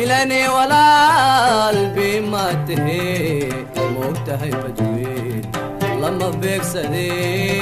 bilani walaal bima tahe moogtahay badweyn lama beegsade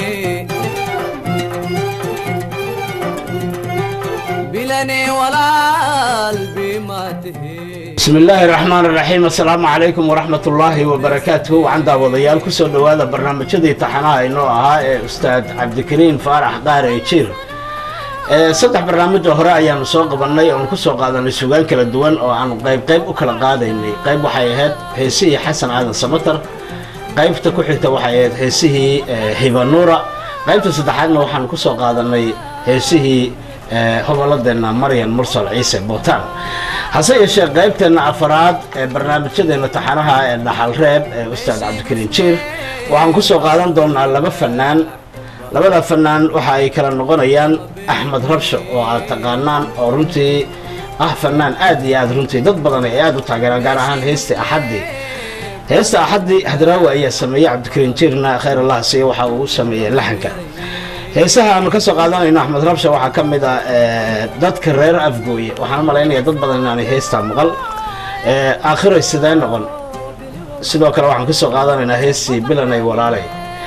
bilani walaal bima tahe bismi illaahi raxmaan raxiim assalaamu calaykum waraxmat ullaahi wabarakaatuhu waxaan daawadayaal kusoo dhowaada barnaamijyadii taxanaha inoo ahaa ee ustaad cabdikariin faarax qaare jiir saddex barnaamijoo hore ayaanu soo qabannay oonu kusoo qaadanay sugaan kala duwan oo aanu qayb qayb u kala qaadaynay qayb waxay ahayd heesihii xasan aadan samatar qaybta ku xigta waxay ahayd heesihii hibanuura qaybta saddexaadna waxaanu kusoo qaadanay heesihii hoboladeenna maryan mursal ciise bootaan hase yeeshee qaybteenna afaraad ee barnaamijyadeenna taxanaha ee dhaxal reeb ee ustaad cabdikariin jiir waxaan kusoo qaadan doonaa laba fanaan labada fanaan waxa ay kala noqonayaan axmed rabsho oo aad taqaanaan oo runtii ah fanaan aad iyo aad runtii dad badan ay aad u taageeraan gaar ahaan heesta axaddi heesta axaddi hadraawi ayaa sameeyey cabdikariin jiirna khayr allah siiye waxa uu u sameeyey laxanka heesaha aanu ka soo qaadanayno axmed rabsha waxaa ka mid ah dadka reer afgooye waxaan malaynaya dad badan inaanay heestaa maqal aakhiray sidee noqon sidoo kale waxaan kasoo qaadanaynaa heestii bilanay walaalay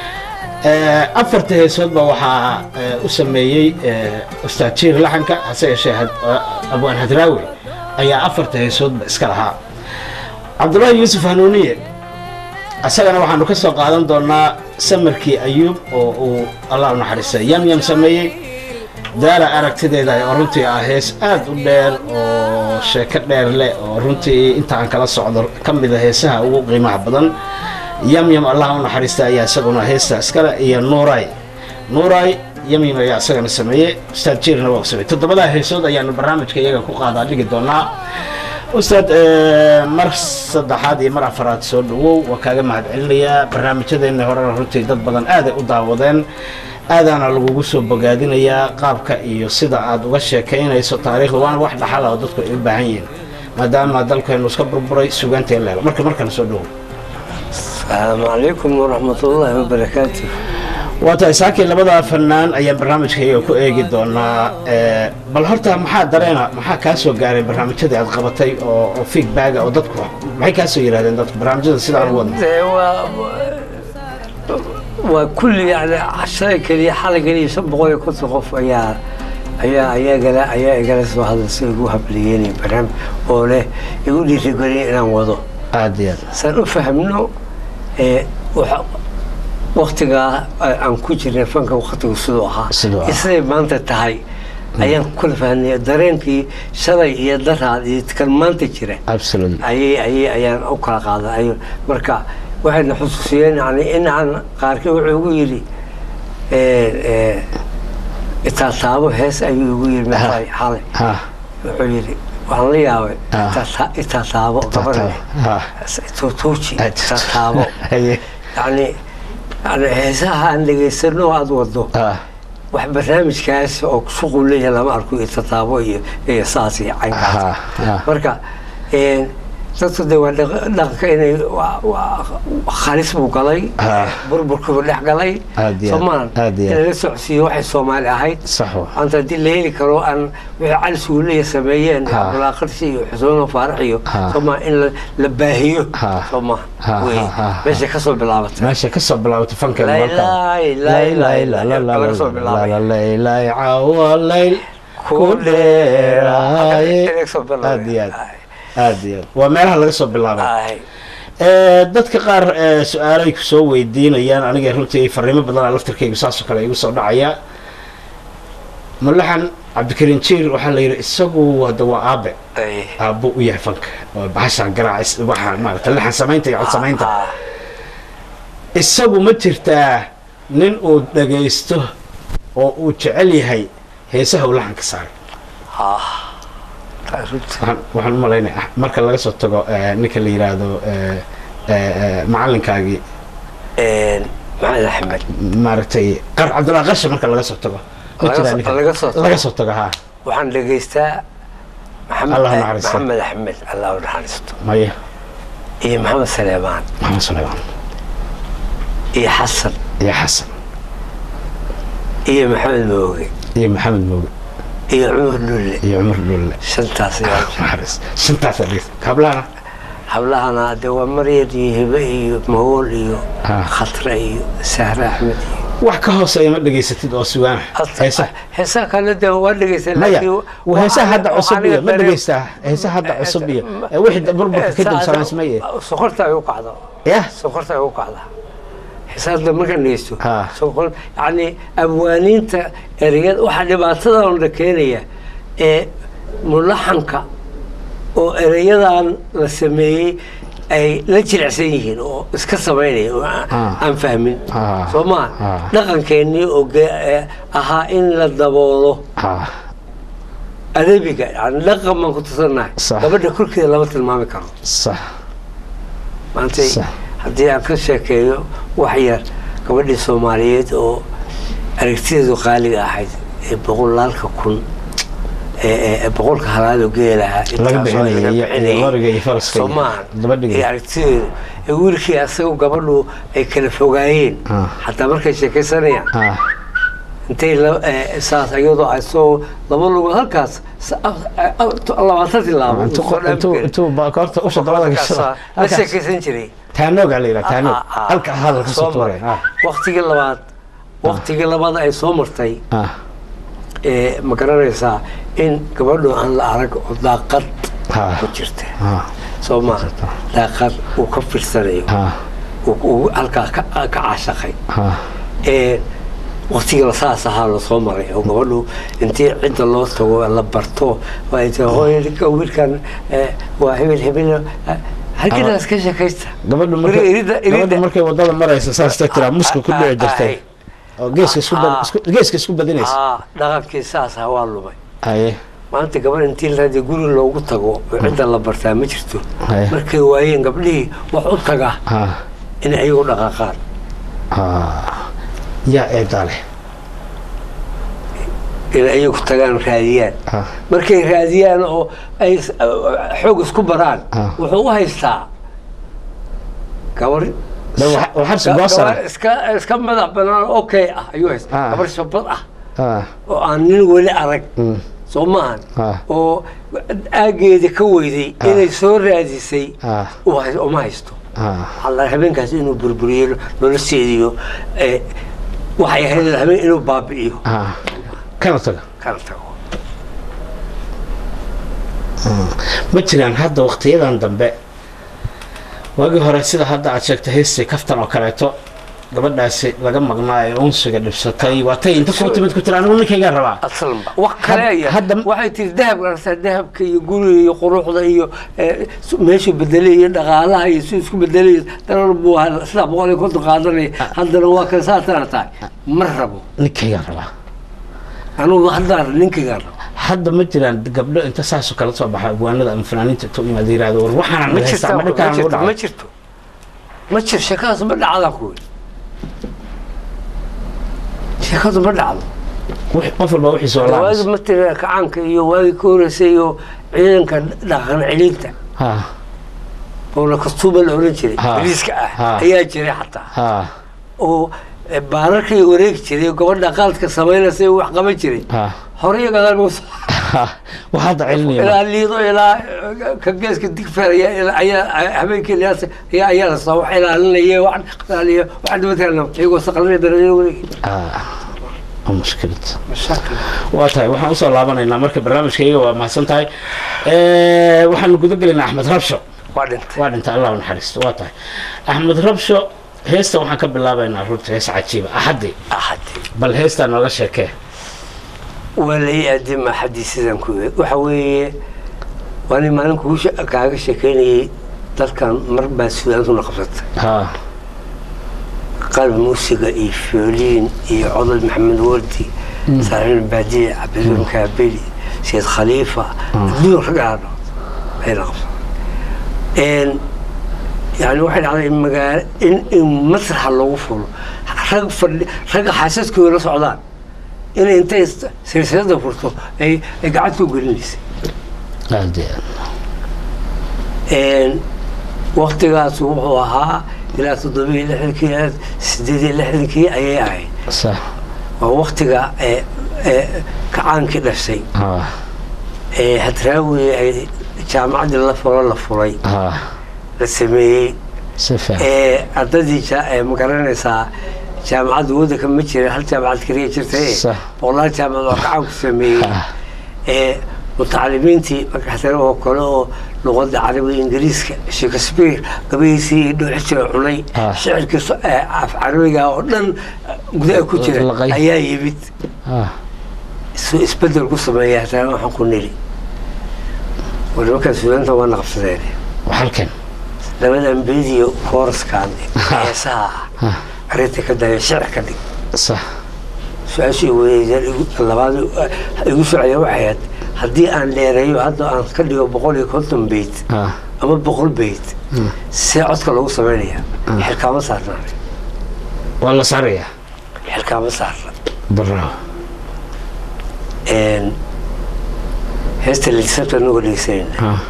afarta heesoodba waxaa u sameeyey ustaad jiir laxanka hase yeeshee abwaan hadraawi ayaa afarta heesoodba iska lahaa cabdullaahi yuusuf hanuuniye isagana waxaanu ka soo qaadan doonaa samarkii ayuub oo uu allah u naxariistay yamyam sameeyey daara aragtideeda oo runtii ah hees aad u dheer oo sheeko dheer leh oo runtii inta aan kala socdo ka mida heesaha ugu qiimaha badan yamyam allah u naxariista ayaa isaguna heesta iskale iyo nuuray nuuray yamyam ayaa isagana sameeyey ustaad jiirna waa sameeyey toddobadaa heesood ayaanu barnaamijka iyaga ku qaadaa dhigi doonaa ustaad mar saddexaad iyo mar afaraad soo dhawow waa kaaga mahad celinayaa barnaamijyadeena horena runtii dad badan aaday u daawadeen aadaana lagugu soo bogaadinayaa qaabka iyo sida aad uga sheekaynayso taariikhda waana wax dhaxala oo dadku ay u baahan yihiin maadaama dalkeenu iska burburay sugaanta in leelo marka markana soo dhawow asalaamu calaykum waraxmatullaahi wabarakaatu waa tahay saakii labadaa fanaan ayaan barnaamijkayga ku eegi doonaa bal horta maxaa dareena maxaa kaa soo gaaray barnaamijyadii aad qabatay oo feedbacga oo dadku maxay kaa soo yidhahdeen dadku barnaamijyada sidaan u wadna waa kulli yani shalay keliya xalay keliya shan boqol iyo konton qof ayaa ayaa ayaa gala ayaa igala soo hadlaysa igu habliyeynay barnaamij oo leh igu dhiirigeliyay inaan wado aad iyo aad saan u fahmno waktigaa aan ku jirnay fanka waktigu siduu ahaa Siduu ahaa. siday maanta tahay ayaan kula fahnay dareenkii shalay iyo daraad iyo kan maanta jira absolutely ayay ayay ayaan u kala qaaday ay marka waxayna xusuusiyeen yani in aan qaarkii wuxuu igu yidhi itaataabo hees ayuu igu yidhi maxay xalay ha wuxuu yidhi waxaan la yaabay Ah. itaata- itaataabo gabarne ha tuutuuji Ah. itaataabo haye yani yani heesaha aan dhegaysano aada wado ha wax barnaamijkaas oo shuqul leeyahay lama arko iyo tataabo iyo iyo saas iyo caynkaas ha ha marka een, dadku de waa dhaq- dhaqanka inay waa- waa khalis buu galay Ah. burburkuu dhex galay Aad iyo aad, soomaan aad iyo in aad. laga socodsiiyo waxay soomaali ahayd sax wa anta haddii la heli karo aan wixii cali suuliya sameeyeen Ah. abulaaqarsi iyo xusoono faarax iyo Ah. soomaa in la- la baahiyo Ah. soomaa Ah, wey ah, ah, meeshay kasoo bilaabatay meesha ka soo bilaabatay fanka Lay, lay, lay, lay, lay, laga soo bilaabay. laylaylay caawa layl ku dheeraaye aad iyo aad aad iyo aad waa meelaha laga soo bilaabay Ay. Eh, dadka qaar eh, su-aalay ku soo weydiinayaan aniga runtii fariimo badan laftarkaygu saasoo kale igu soo dhacaya mulaxan cabdikariin jiir waxaa la yidhi isagu hadda waa aabe Ay. aabbo u yahay fanka oo bahashaan garaac waxa maarata laxan samaynta iyo cod samaynta Ah, isagu ma jirtaa nin uu dhagaysto oo uu jecel yahay heesaha uu laxanka saaray ah. Taa runtii. waxaan waxaan u malaynaya marka laga soo tago eh, ninka la yidhaahdo eh, eh, eh, macalinkaagii Een, maxamed axmed maaragtay qar cabdullahi qarshe marka laga soo tago ma Laga jiraa soo- ninka? laga soo tago. laga soo tago haa waxaan dhegaystaa maxamed Allah ha naxariisto. maxamed axmed allah u naxariisto maya iyo maxamed saleemaan maxamed suleymaan iyo xasan iyo xasan iyo maxamed mooge iyo maxamed mooge iyo cumar dhulle iyo cumar dhulle shantaas ayaa naxariis shantaas adhiis kablana hablahana de waa maryad iyo hibe iyo mahool iyo Ah. khatra iyo sahre axmed iyo wax ka hooseeya ma dhegaysatid oo sugaana heesa heesaha kale de waa dhegeysa maya laakiin heesaha hadda waxaa- cusub iyo waxaa ma aniga dhegaystaa heesaha hadda cusub iyo ee wixii burburka kadib Heesaha samaysmaye sokorta ay u kacdo yah sokorta ay u kacdaa xisaabta markaan dhegeysto Ah. sokor yacni abwaaniinta ereyad waxaa dhibaatadan la keenaya ee mulaxanka oo ereyadan la sameeyey ay la jilicsan yihiin oo iska samaynaya oo aan- Ah. aan fahmin Ah. soo maa Ah. dhaqankeennii oo ge- ee ahaa in la daboolo ah adabiga yani dhaqan baan ku tusannahay Sax. gabadha korkeeda lama tilmaami karo sax maanta Sax. haddii aan ka sheekeeyo wax yar gabadhii soomaaliyeed oo aragtideedu qaaliga ahayd ee boqolaalka kun ee ee- ee boqolka halaad oo geelaha Laga bixinayay, iyo- iyo loriga iyo faraska iyo soomaan gabadhiga. ee aragtideedu ee wiilkii asaga gabadhu ay kala fogaayeen Ah. xataa markay sheekaysanayaan ah intay la- ee, saas iyadoo ay soo laba lugood halkaas sa- a- a- a- labaatan tilaabo intuu soo dhaami intuu karin. intuu bakoorta usha dabada Halkaas, gashada la halkaas sheekaysan jiray taanooga la yidhaha taanoog Ah, ah, halka hadal ka soo soo tuuray maray. waqtigii labaad waqtigii labaad ay soo martay ah ee ma garanaysaa in gabadhu aan la arag oo daaqad Ah. ku jirta ah soo maa daaqad uu ka firsanayo ah uu- uu halkaa ka ka caashaqay ah ee waqtiga saas ahaa lasoo maray oo gabadhu intii cidda loo tago la barto waa ay tahay hooyo ninka wiilkan ee, waa hebel hebel eh, halkinaas ka sheekaysta gabadhu Weli markay irida- gabadhu irida- markay wadada maraysa saas ta tiraa muska ku dhici jirtay Ah, oo geeska isku bad- Ah. isku- geeska isku badinaysa ah dhaqankii saas ah waa lumay haye maanta gabadh intii la raadiyo guri loogu tago oo cidda la bartaa ma jirto Haya. markay waayeen gabdhihii wax u taga ah in ayagu dhaqaaqaan ah yaa eedaa leh in ayagu tagaan raadiyaan ah markay raadiyaan oo ay s- xoog isku baraan Ah. wuxuu u haystaa gabar Dee wax- wax harsi ga- goosana. gabar iska iska madax banaan oo okay ah ayuu haystaa Ah. gabar shabad ah ah oo aan nin weli arag mm, soo maahan Ah. oo aageeda ka weyday inay soo raadisay ah u hay- uma haysto ah alla habeenkaas inuu burburiyo nolosheediyo ee, waxay ahayd habeen inuu baabi'iyo ah kana taga kana tago ma jiraan hadda waqtiyadan dambe waagii hore sida hadda aad sheegtay heystii kaftan oo kaleeto gabadhaasi laga maqnaa ee unsiga dhibsatay waa tay inta kuu timid ku tiri anigu ninkaygaan rabaa aslanba wax kale Had- aya hadda- waxay tiri dahabka aragtaa dahabka iyo guriga iyo quruxda iyo ee, su- meeshuu bedelay iyo dhaqaalaha iyo si isku bedelay darar buu ahaa saddex boqol iyo konton qaadanaya haddana waa kan saasana tahay ma rabo ninkaygaan rabaa anugu haddaan ninkaygaan rabo hadda ma jiraan gabdho inta saasoo kala soo baxa abwaanada ama fanaaniinta intuu yimaada yirahdo war waxaana ma naga haystaa ma jirto dhinkaan ma nagu jirto ma dhacay jirto ma jir sheekadaas ma dhacda kuwi sheekadu ma dhacdo Wix- qof walba wixiisa oo waagi laabas matala kacaanka iyo waagi ka horeysay iyo ciidanka dhaqan celinta ha oo kastuuba la oran jiray Ha. bariiska Ha. ah ayaa jiray xataa ha oo eh, baararkay wareegi jiray oo gabadha qaadka samaynaysa wax qaban jiray ha hore iyo gadaal buu soo- ha wax hadda celinaya ilaa liido ilaa eh, ka geeska digfeer ayaa ilaa- ayaa habeenkii ilyaas ayaa ayaa la soo wax ilaalinaya wax ilaaliya wax dhibaatana iyagoo saqlanaya darajada wareegi ah waa mushkilad mashaakil waa tahay waxaan usoo laabanaynaa marka barnaamijkayga waa mahadsan tahay waxaanu guda gelaynaa axmed rabsho waa dhintay waa dhintay allah u naxariisto waa tahay axmed rabsho heesta waxaan ka bilaabaynaa runta hees cajiiba axaddi axadi bal heestaa nooga sheekee waa la ii aadima axadii sidaan ku eeg waxa weeye waa nin maalin kugu she- kaaga sheekeynayay dalkan mar baa suudaantuna qabsatay ha qalb muusiga iyo fioliin iyo codad maxamed wardi saaxiib baadiye cabdiluun kaabeli sayid khaliifa adduun ragaadho ayna qabsadeen yani waxay dhacday in magaalo in in masraxa loogu fulo rag fadhi ragga xaasaskooda la socdaan inay intay silsilada furto ay ay gacanta u gelinaysay aad iyo Een, waqtigaas wuxuu ahaa ilaa toddobiyo lixdankii ilaa sideed iyo lixdankii ayay ahayd aad sax waa waqtiga ee ee, kacaankii dhashay ah ee hadraawi ay jaamacaddii la fulo la fulay ah la sameeyey si fiican ee ardadii ja- ee ma garanaysaa jaamacadda waddanka ma jira hal jaamacad keliya jirtay Sax. boqolaal jaamacad oo kacaanku sameeyey Ah. ee mutacalimiintii marka haddana oo kale oo luqadda carabiga ingiriiska shakespeare gabahiisii iyo dhowci jira cunay Ah. shicirkii so- ee af carabiga oo dhan gudaha ku jira Laqay. ayaa yimid ah suu isbedel ku sameeya haddana waxaan ku nili war nimankan suudaanta waana qabsadeen halkan labadan bediyo kooraskan heesaha ah ah arrinta ka daya shicir ka dhig sax su-aashii weydeen labaad igu socdeen waxay ahayd haddii aan dheereeyo hadda aan ka dhigo boqol iyo konton beyt ah ama boqol beyt see codka lagu sameynaya xilkaama saarna waa la saarayaa xilkaama saarna bravo Een, heesta lisabta anagoo dhegeysanayna ah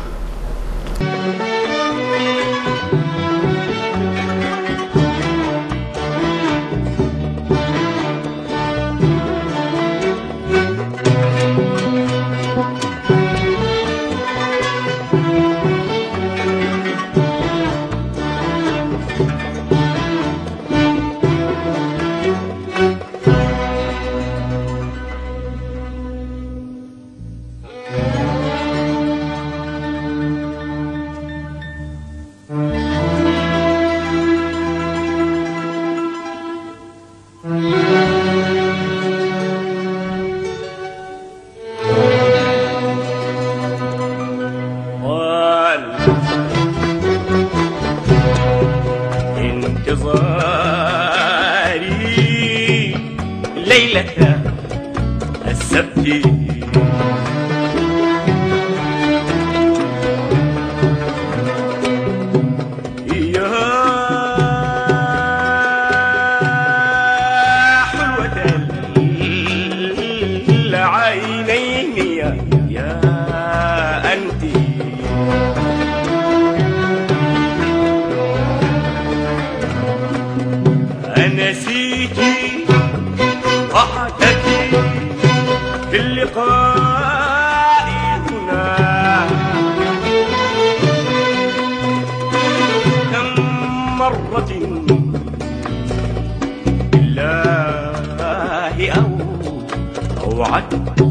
طال انتظاري ليلة السبت يا حلوة العينين يا يا أنتِ أنسيتي وحدك في اللقاء هنا كم مرة بالله أو أوعدتك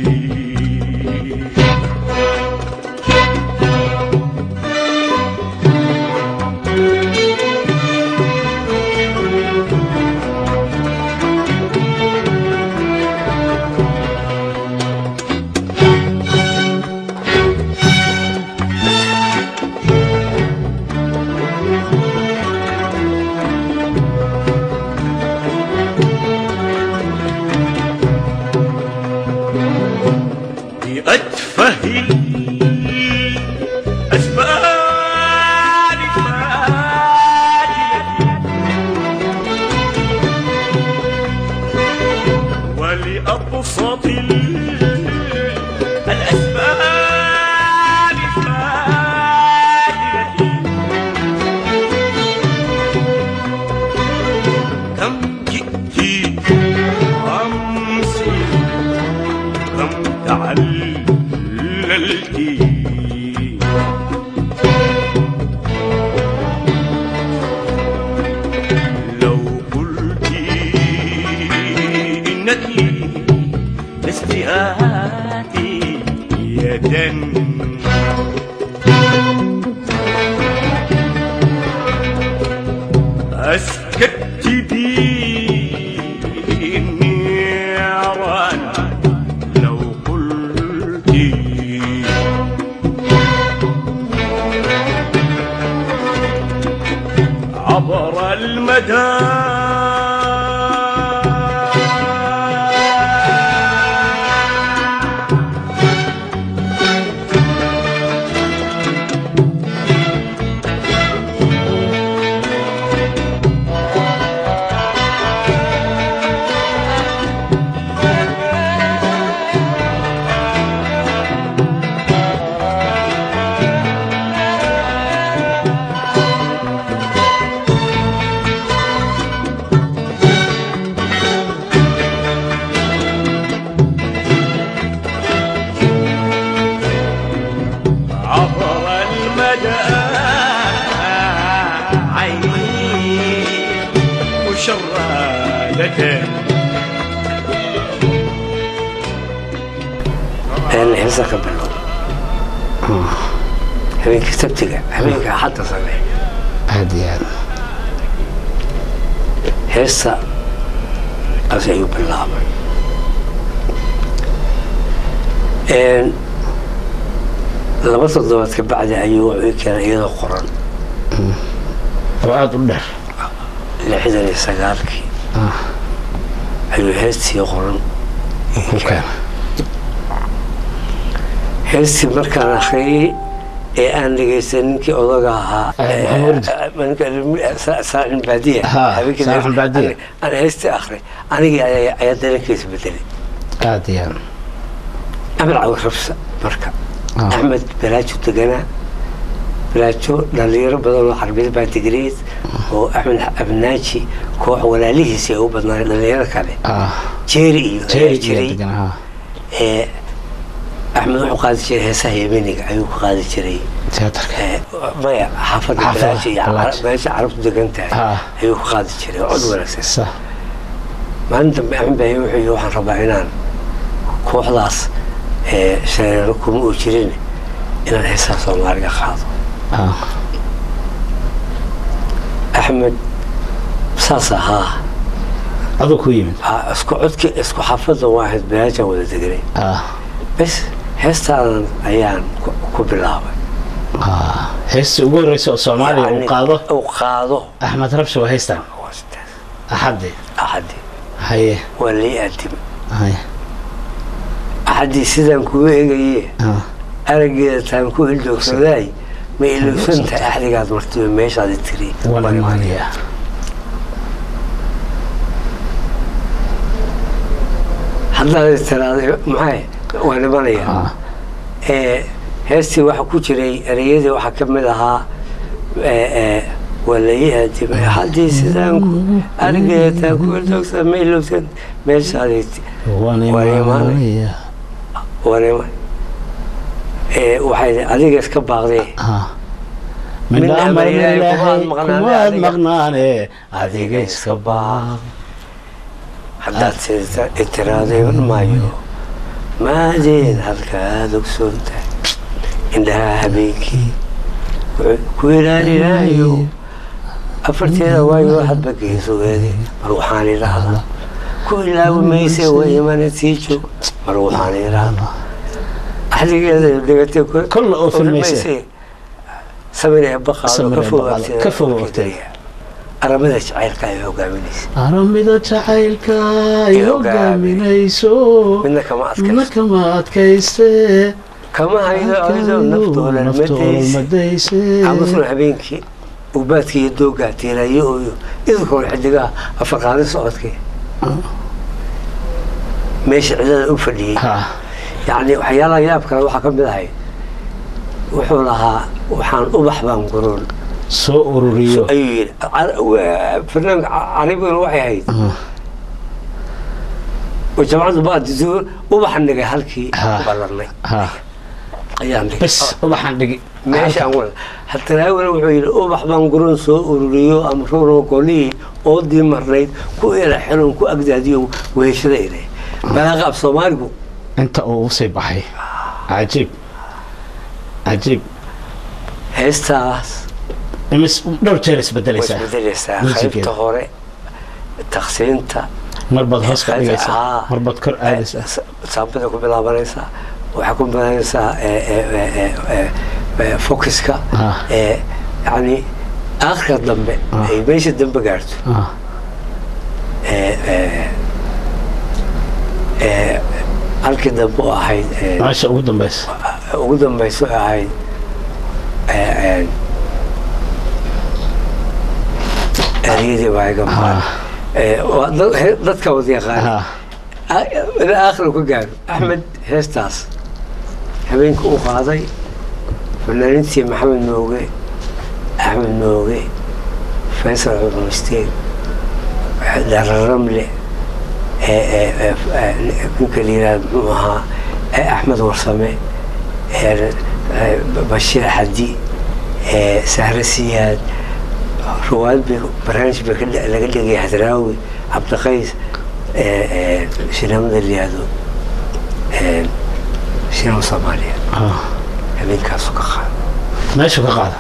بأتفه الأسباب الفاجلة ولأبسط ال- الأسباب الفاجلة كم جئت أمسي كم تعللت لو قلت إنك لست آتي يدا أسكت بي النيران لو قلت عبر المدى المكان een heesa ka bilow habeenkii sabtiga habeenka axadda samee aad iyo aad heesta as ayuu bilaabay Een, laba toddobaad ka bacdi ayuu wuxuu ii keenay iyadoo qoran oo aada u dheer lixdan iyo sagaalkii ayuu heestii qoran ii ku keenay. keena heestii markaan akhriyey ee aan dhegaystay ninkii odaga ahaa Eh, Maxamed saaxin baadiya Ha, habeenkii Saaxin hees- Baadiya. aan- aan heestii akhray anigii ayaa ayaa dareenkiisa bedelay aad iyo aad axmed cawi rabsa marka Ah. axmed balaajo deganaa balaajo dhalinyaro badan oo carbiyad baa digreed oo axmed abnaaji koox walaalihiisi ay u badnaayeen dhalinyaro kale ah jeeri iyo jeeri ayaa iyo jiray degan ha ee axmed wuxuu qaadi jiray heesaha yemeniga ayuu ku qaadi jiray teatarka ee, maya xaafadda Xaafadda, balaajo iyo Balaajo. meesha carabtu degan tahay Ah. ayuu ku qaadi jiray cod wanaagsan sax maalin dambe axmed baa wuxuu yidhi waxaan rabaa inaan kooxdaas ee shareero kuma uu jirin inaan heesaha soomaaliga qaado ah axmed saas ahaa aduu ku yimid Aa, isku codki isku xaafadda waa ahayd balaajaan wada deganay ah bes heestaadan ayaan ku- ku bilaabay ah heestii ugu horreysa oo soomaaliya uu Yacni, qaado uu qaado axmed rabshi waa heystaan waa sidaas. axaddi axadii haye waa lii aadimay haye axadii sidaan kugu eegaye ah araggeeda taan ku hildoogsaday ma ilowsan tahay axdigaad martiba meeshaadi tiri wala maaliya haddaad tiraaday maxay waa dhimanaya ah ee heestii waxa ku jiray ereyadii waxaa ka mid ahaa ee, ee, waa lai aadimay haddii sidaan ku araggeeda taan ku hildoogsaday ma ilowsan meeshaadi wala Wala maaliya wanima ee waxay adiga iska baaqdee ah Min min amar amar Ilaahay ilaahay kumaad maqnaane kumaad adiga. maqnaane adiga iska baaq haddaad sida itiraaday maayo maadeen halkaad ogsoon tahay indhaha habeenkii wuxuu ku ilaalinayo afarteeda waayo hadba geesogeedi mar waxaan idhaahdaa ku ilaawi mayse waa imana sii joog mar waxaan idhaahdaa axdigeeda dhigatay ku- Kolla oo filmayse. filmayse. samir ee baqaado Samir ka ee foog baqaado, agteeda ka foog markii agteeda. dariya. aramada jacaylka ay hogaaminaysa aramida jacaylka ay Iyo hogaaminayso midna kama midna adkayso kama adkayste kama haydo aydo naftooda madaysa madayse amasuna habeenkii ugbaadkii iyo doogaa tiirayo ooyo idinkoon xidigaha afarqaadin socodkii meesha cidada u fadhiyey ha yacni waxyaalaha yaab kale waxaa ka mid ahay wuxuu lahaa waxaan ubax baan guroon soo ururiyo ayuu yidhi Car- wa- fanaanka ca- carabiguna waxay ahayd oo jamcaddu baadisu ubaxan dhigay halkii Ha. ballanay ha ayaan dhigay bes ubaxan dhigi meeshaan wada hataraawina wuxuu yidhi ubax baan guroon soo ururiyo ama rooroo golihii oodii marnayd ku ila xiron ku agdaadiyo weheshada ire balaaqa af soomaaligu inta uu usii baxay cajiib cajiib heestaas imis dhowr jeer way isbedelaysaa isbedelaysaa Muusigeeda. qaybta hore taqsiinta marbaad hoos ka dhigaysaa Haa. marbaad kor aadaysaa saambada ku bilaabanaysaa waxaa ku bilaabanaysaa ee, ee, ee, ee, ee, ee, focuska Ah. ee, yacni aakhirka dambe Ah. ay meesha dambe gaarto Ah, ee, ee, ee, halkii dambe oo ahayd ee, meesha ugu dambeysa ugu dambeyso ee ahayd ee, ee, ereyadii baa iga maqan Ee, waa dad- he- dadka wada yaqaana ha ilaa aakhir ka gaaro axmed heestaas habeenka u qaaday fanaanintii maxamed nooge axmed nooge faysal cumusteeg dararamle ee- ee- ee- ee, ninka la yihahda muxuu ahaa ee axmed warsame ee- ee, bashiir xadi ee, sahre siyaad ruwaad bay barnaamij bay ka dhe- laga dhigay hadraawi cabdiqays sinamada liyaado sinama soomaaliya habeenkaasu ka qaada meeshu ka qaada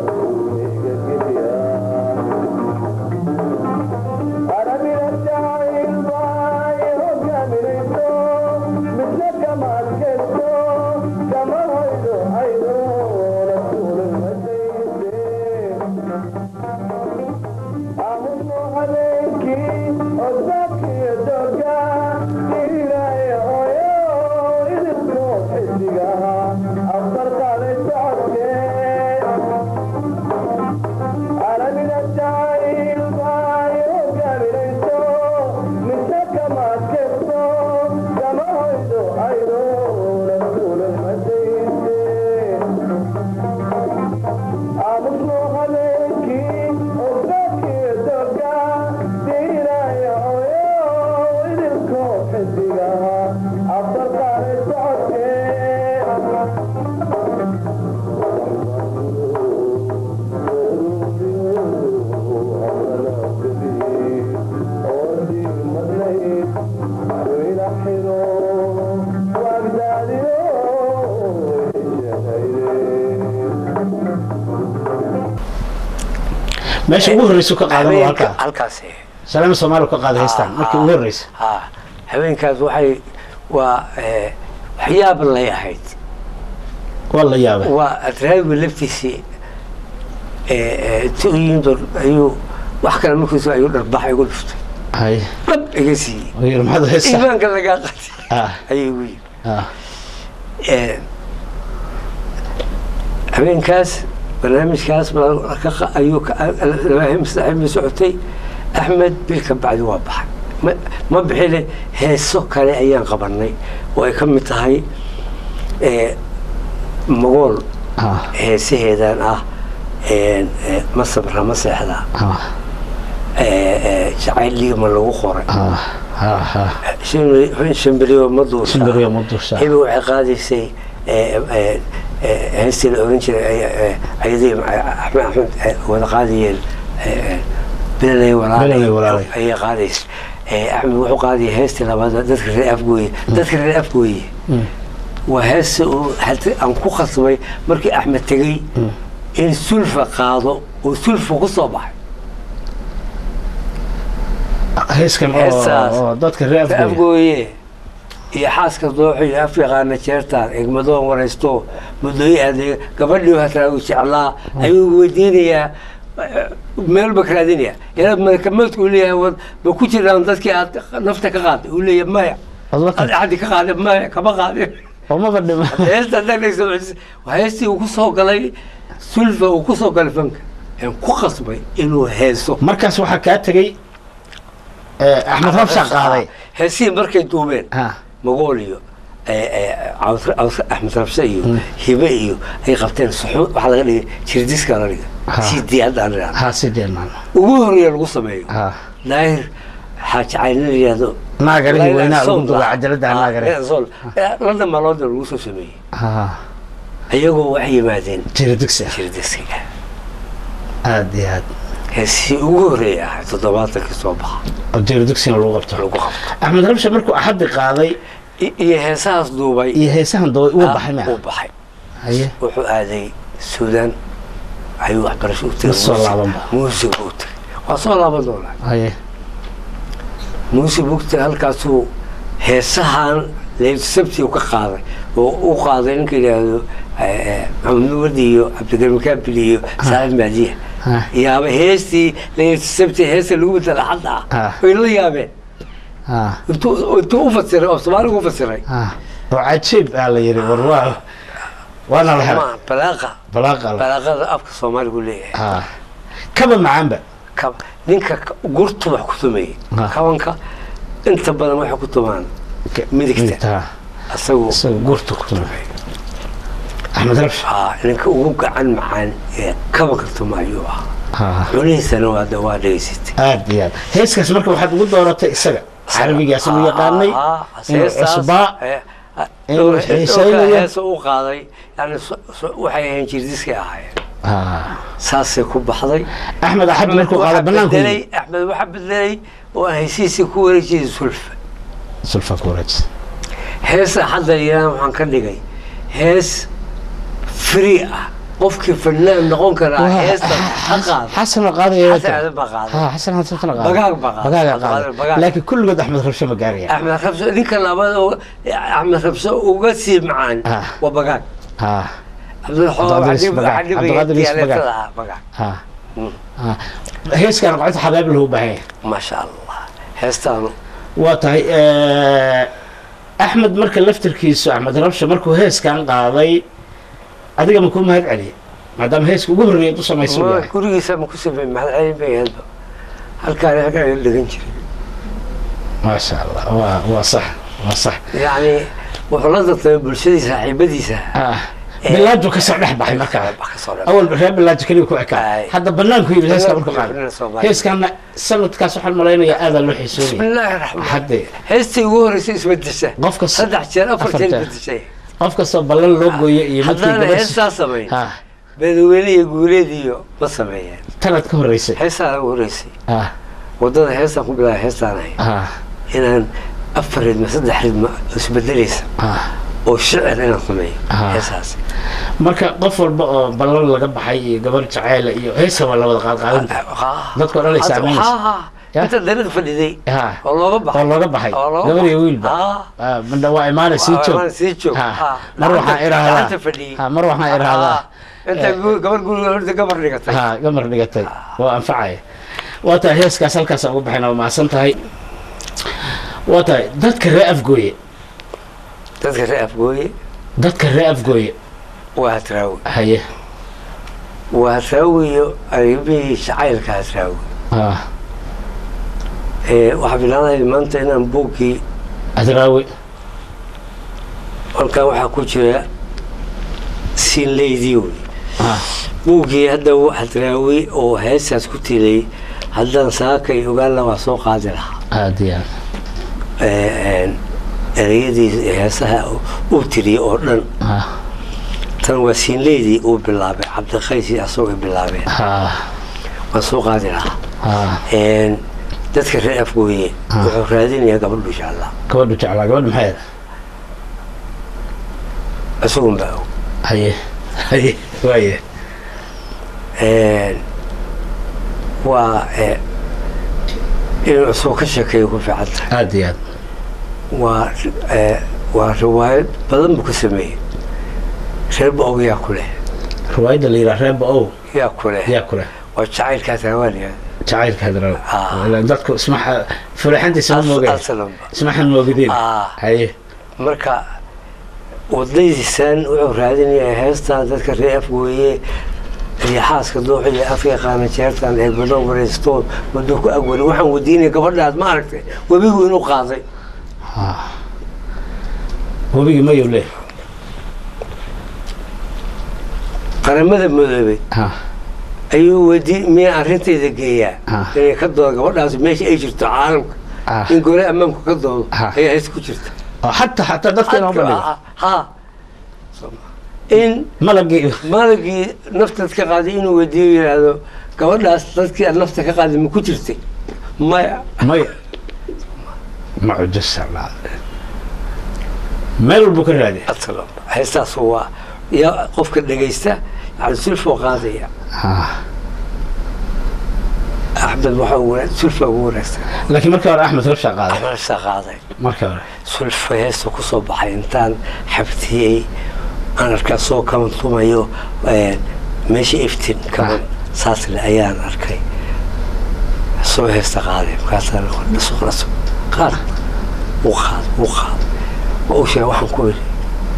Para meesha ugu horreysu ka qaadan waa halkaa halkaas salaama soomaaliya ka qaaday haystaan markii ugu horreysa ha habeenkaas waxay waa eh, waxyaab lay ahayd waa la yaabay waa adraawiga laftiisii inti u yimid oo ayuu wax kale markiisu ayuu dharbax igu dhuftay hay dhab iga siiyey oo yidhi maxaad haystaa iimaanka lagaa qatay ah ayuu igu yimid ah Eh, habeenkaas barnaamijkaas baa ka qa- ayuu ka- labaahin saaxiib la socotay axmed bil ka bacdi waa baxay ma- ma bixine heeso kale ayaan qabanay oo ay ka mid tahay eh, magool ah heesaheedan ah eh, eh, ma sabra ma seexda ah eh, eh, jacayl liigma lagu qoray ah ah ah Shan- shambiriyo ma duusha shimbiriyo ma duusha hibi waxay qaadaysay eh, eh, eh, heestii la oran jiray ayadii axmed axmed eh, wada qaadayeen eh, eh, bilalay Bilalay walaalay. ayay qaadaysay Eh, axmed wuxuu qaadayay heestii labaad dadka reer afgooye dadka reer afgooye waa heesta uu hata aan ku khasbay markii axmed tegey in sulfa qaado oo sulfa ku soo baxay heeskan oo Heestaas. oo dadka reer afgooya afgooye iyo xaaska dooxo iyo af yaqaana jeertaan egmadoon waraysto muddooyi adeeg gabadhii hataa uu jeclaa ayuu weydiinayaa eh, meel ba raadinaya ilaa malakamoodka uu leeyahay wad ma ku jiraan dadkii aad nafta ka qaaday uu leeyahay maya Adla ad axdi ka qaaday maya kama qaadin oo maba dhima heesta dhagaysa waa heestii uu ku soo galay sulfa uu ku soo galay fanka aan ku khasbay inuu heeso markaas waxaa kaa tegey eh, axmed rabsha qaaday heesihii markay duubeen ah magool iyo axmed rabse iyo hibe iyo ay qabteen suxuud waxaa laga dhigay jirdiska la dhigay Ha. cd haddaan idhahno ha sideen maan ugu horeeya lagu sameeyo ha daahir xaaji cayna la yidhahdo naagarihii weynaa lagu duba Soul. cajalada Ah, naagare Soul. Eh, london maalooda lagu soo sameeyey ha ayagoo waxay yimaadeen jira dugsi jirdiskiga aad iyo aad heesii ugu horeeya ahay toddobaatankii soo baxa oo jira dugsiga lagu qabto lagu qabto axmed rabsha markuu axaddi qaaday I- iyo heesahaas duubay iyo heesahan dooy uu ah, baxay ma uu baxay haye wuxuu aaday suudaan ayuu waxbarasho u Ma soo tegay laabanba. muusig u tegay waa soo laaban doonaa haye muusig u tegay halkaasuu heesahan leyl sabti ka qaaday oo u qaaday ninka yidhaahdo eh, eh, maxamed wardi iyo cabdikarim kaabil iyo saalim maadiya ha yaaba heestii leyl sabti heesta lagu bedela hadda Ah. ah way la yaabeen ha intuu intuu u fasiray oo soomaaliga u fasiray ha oo cajiib aa la yidhi war waa waana la helay ma balaaqa balaaqa la balaaqada afka soomaaligu leeyahay ha kaba macaanba kab ninka ka- gurtu wax ku tumeeyey Ah. kabanka inta badan waxay ku tumaan Midigta. ha asagu isaga gurta ku tumay axmed rabsha aa ninka ugu gacan macaan ee kabanka tuma ayuu ahaa ha cunihiisana waa de waa dhegaysatay aad iyo aad heeskaas marka waxaad ugu dooratay isaga carabigaas lagu yaqaanay inuu cusbaa inuu xiisaynayo. heesa u qaaday yani so- so- waxay ahayn jirdiskay ahaayeen ha saasay ku baxday axmed axad markuu qaada waxaa banaanku bedelay axmed waxaa bedelay oo aan hesiisii ku wareejiyay sulfa sulfa kureej heesa hadda yiraan waxaan ka dhigay hees free ah qofkii fannaan noqon karaa heesta ha qaado xasan oo qaadaya xasan aadan baa qaaday ha xasan xasan qaada Bagaag baa qaaday. bagaaga Bagaag. qaada laakiin kulligood axmed rabsha ma gaaraya axmed rabso ninka labaad oo axmed rabso uga sii macaan Ah. waa bagaag ha cabdilxoo Cabdiqaadir Is Bagaag. Cabdiqaadir Is Bagaag. bagaag ha ha heeskaan qocota xabaab lahu baahan yahay maasha allah heestaan waa tahay axmed marka laftirkiisu axmed rabsha markuu heeskan qaaday adiga ma kuu mahad celiyay maadaama heeska ugu horreeyay u samaysa uu yahay gurigiisa ma ku sameey maxad celin bay ahaydba halkaan halkaan la dhegan jiray maasha allah waa waa sax waa sax yacni wuxuu la dartamay bulshadii saaxiibadiisa ah bilaajo kasoo dhex baxay markaa Wax ka soo dhex awal reer bilaajo keliya ku ekaa Ay. hadda banaanku yimid heeskaa markuu Banaanku qaaday yimid Soomaaliya. heeskaana sanadkaas waxaan malaynayaa aadaa loo بسم xiisoonaya الله الرحمن hadde heestii ugu horeysay isbedesha qofka s- saddex jeer afar afar jeer jeer. bedeshay qof kastoo ballan loo gooyo iyo midkii haddaana gabadh heestaa samayn ha beedweyne iyo guuleed iyo ma sameeyeen tanad ka horreysay heestaa ugu horeysay ah wadada heestaan ku bilaabay heestaan ahay ah inaan afar ridma saddex ridma isbedelaysa ah oo shicir inaan sameeyo Ah. heesaas marka qof walba oo ballan laga baxay iyo gabar jaceyla iyo heesa waa la wada qaadqaadan Dadka oo dhan ay saameynaysa. Ya? inta dariiq fadhiday Ha. oo looga baxay oo looga baxay oo looga gabar iyo baxay. wiilba Ah. Ah, midna waa imaana sii Waa joog imaana sii joog. Ha. Ha. mar waxaan Gacanta- idhaahdaa gacanta fadhiyey. Ha, mar waxaan idhaahdaa Ah, inta eh, gu- gabar guriga horta gabar dhigatay ha gamar dhigatay waa anfacaya waa tahay heeskaas halkaas ugu baxayna waa mahadsan tahay waa tahay dadka ree afgooye dadka reer afgooye dadka ree afgooye waa hadraawi haye waa hadraawiyo arrimihii jacaylka hadraawi ha Eh, waxaa bilaanaya maanta inaan buuggii adraawi halkan waxaa ku jira siinleydii wey ha buuggii hadda hadraawi oo heestaas ku tilay haddaan saaka iyo ogaanla waa soo qaadi lahaa aad iyo aad Eh, een, ereyadii heesaha uu tiriyey oo dhan ha tan waa siinleydii uu bilaabay cabdiqaysi asagoo bilaabeen ha waan soo qaadi lahaa ha Een, dadka reer afgooye wuxuu raadinayaa gabadhu insha allah gabadhu jeclaa gabadhu maxay isagun baa og haye haye waaye Een, waa eh, inuu isagoo ka sheekeeyo ku fiican tahay aad iyo aad waa eh, waa riwaayad badan buu ka sameeyey reerba og yaa ku leh riwaayadda la yidhaha reeba ow yaa ku leh yaa kule waa jacaylkaas hawaaniya jacaylka hadraawi Ah. Ilaan dadku isma fulaxantiisa ma moogeen asalanba ismaxan moogideen Ah. haye marka wadaydiisan wuxuu raadinayaa heestan dadka reer afgooye riixaaska dooxiya afka qaana jeertan ee bado wareystoon waddo ku agwari waxaan wadiinaya gabadhaas ma aragtay webigu inuu qaaday webigii mayow leh qaramada madoobay ha ayuu wadi miyaa arrintayda geeyaa Ah. inay ka doodo gabadhaas meesha ay jirto caalamka Ah. in gole ammaanku ka doodo Ah. ayaa hees ku jirta oo xataa xataa dadka inoo bandhigo ha ha. in malagii malagii naftaad ka qaaday inuu wadiyo yidhaahdo gabadhaas dadkii aad nafta ka qaaday ma ku jirtay maya maya ma cujasa meel walbuu ka raadiya aslam heestaas waa ya qofka dhegaysta yani sulfoo qaadaya ha axmed waxa uu wanaag- sulfa ugu wanaagsan laakiin markii hore axmed rabshaa qaaday axmed saa qaaday markii hore sulfa heesta ku soo baxay intaan xabtiyey aan arkaa soo kaban tumayo eh, meesha iftin kaban saas le ayaan arkay soo heesta qaaday markaasaan dhaso dhaso qaad wuu qaad wuu qaad waa u sheegay waxaan ku idhi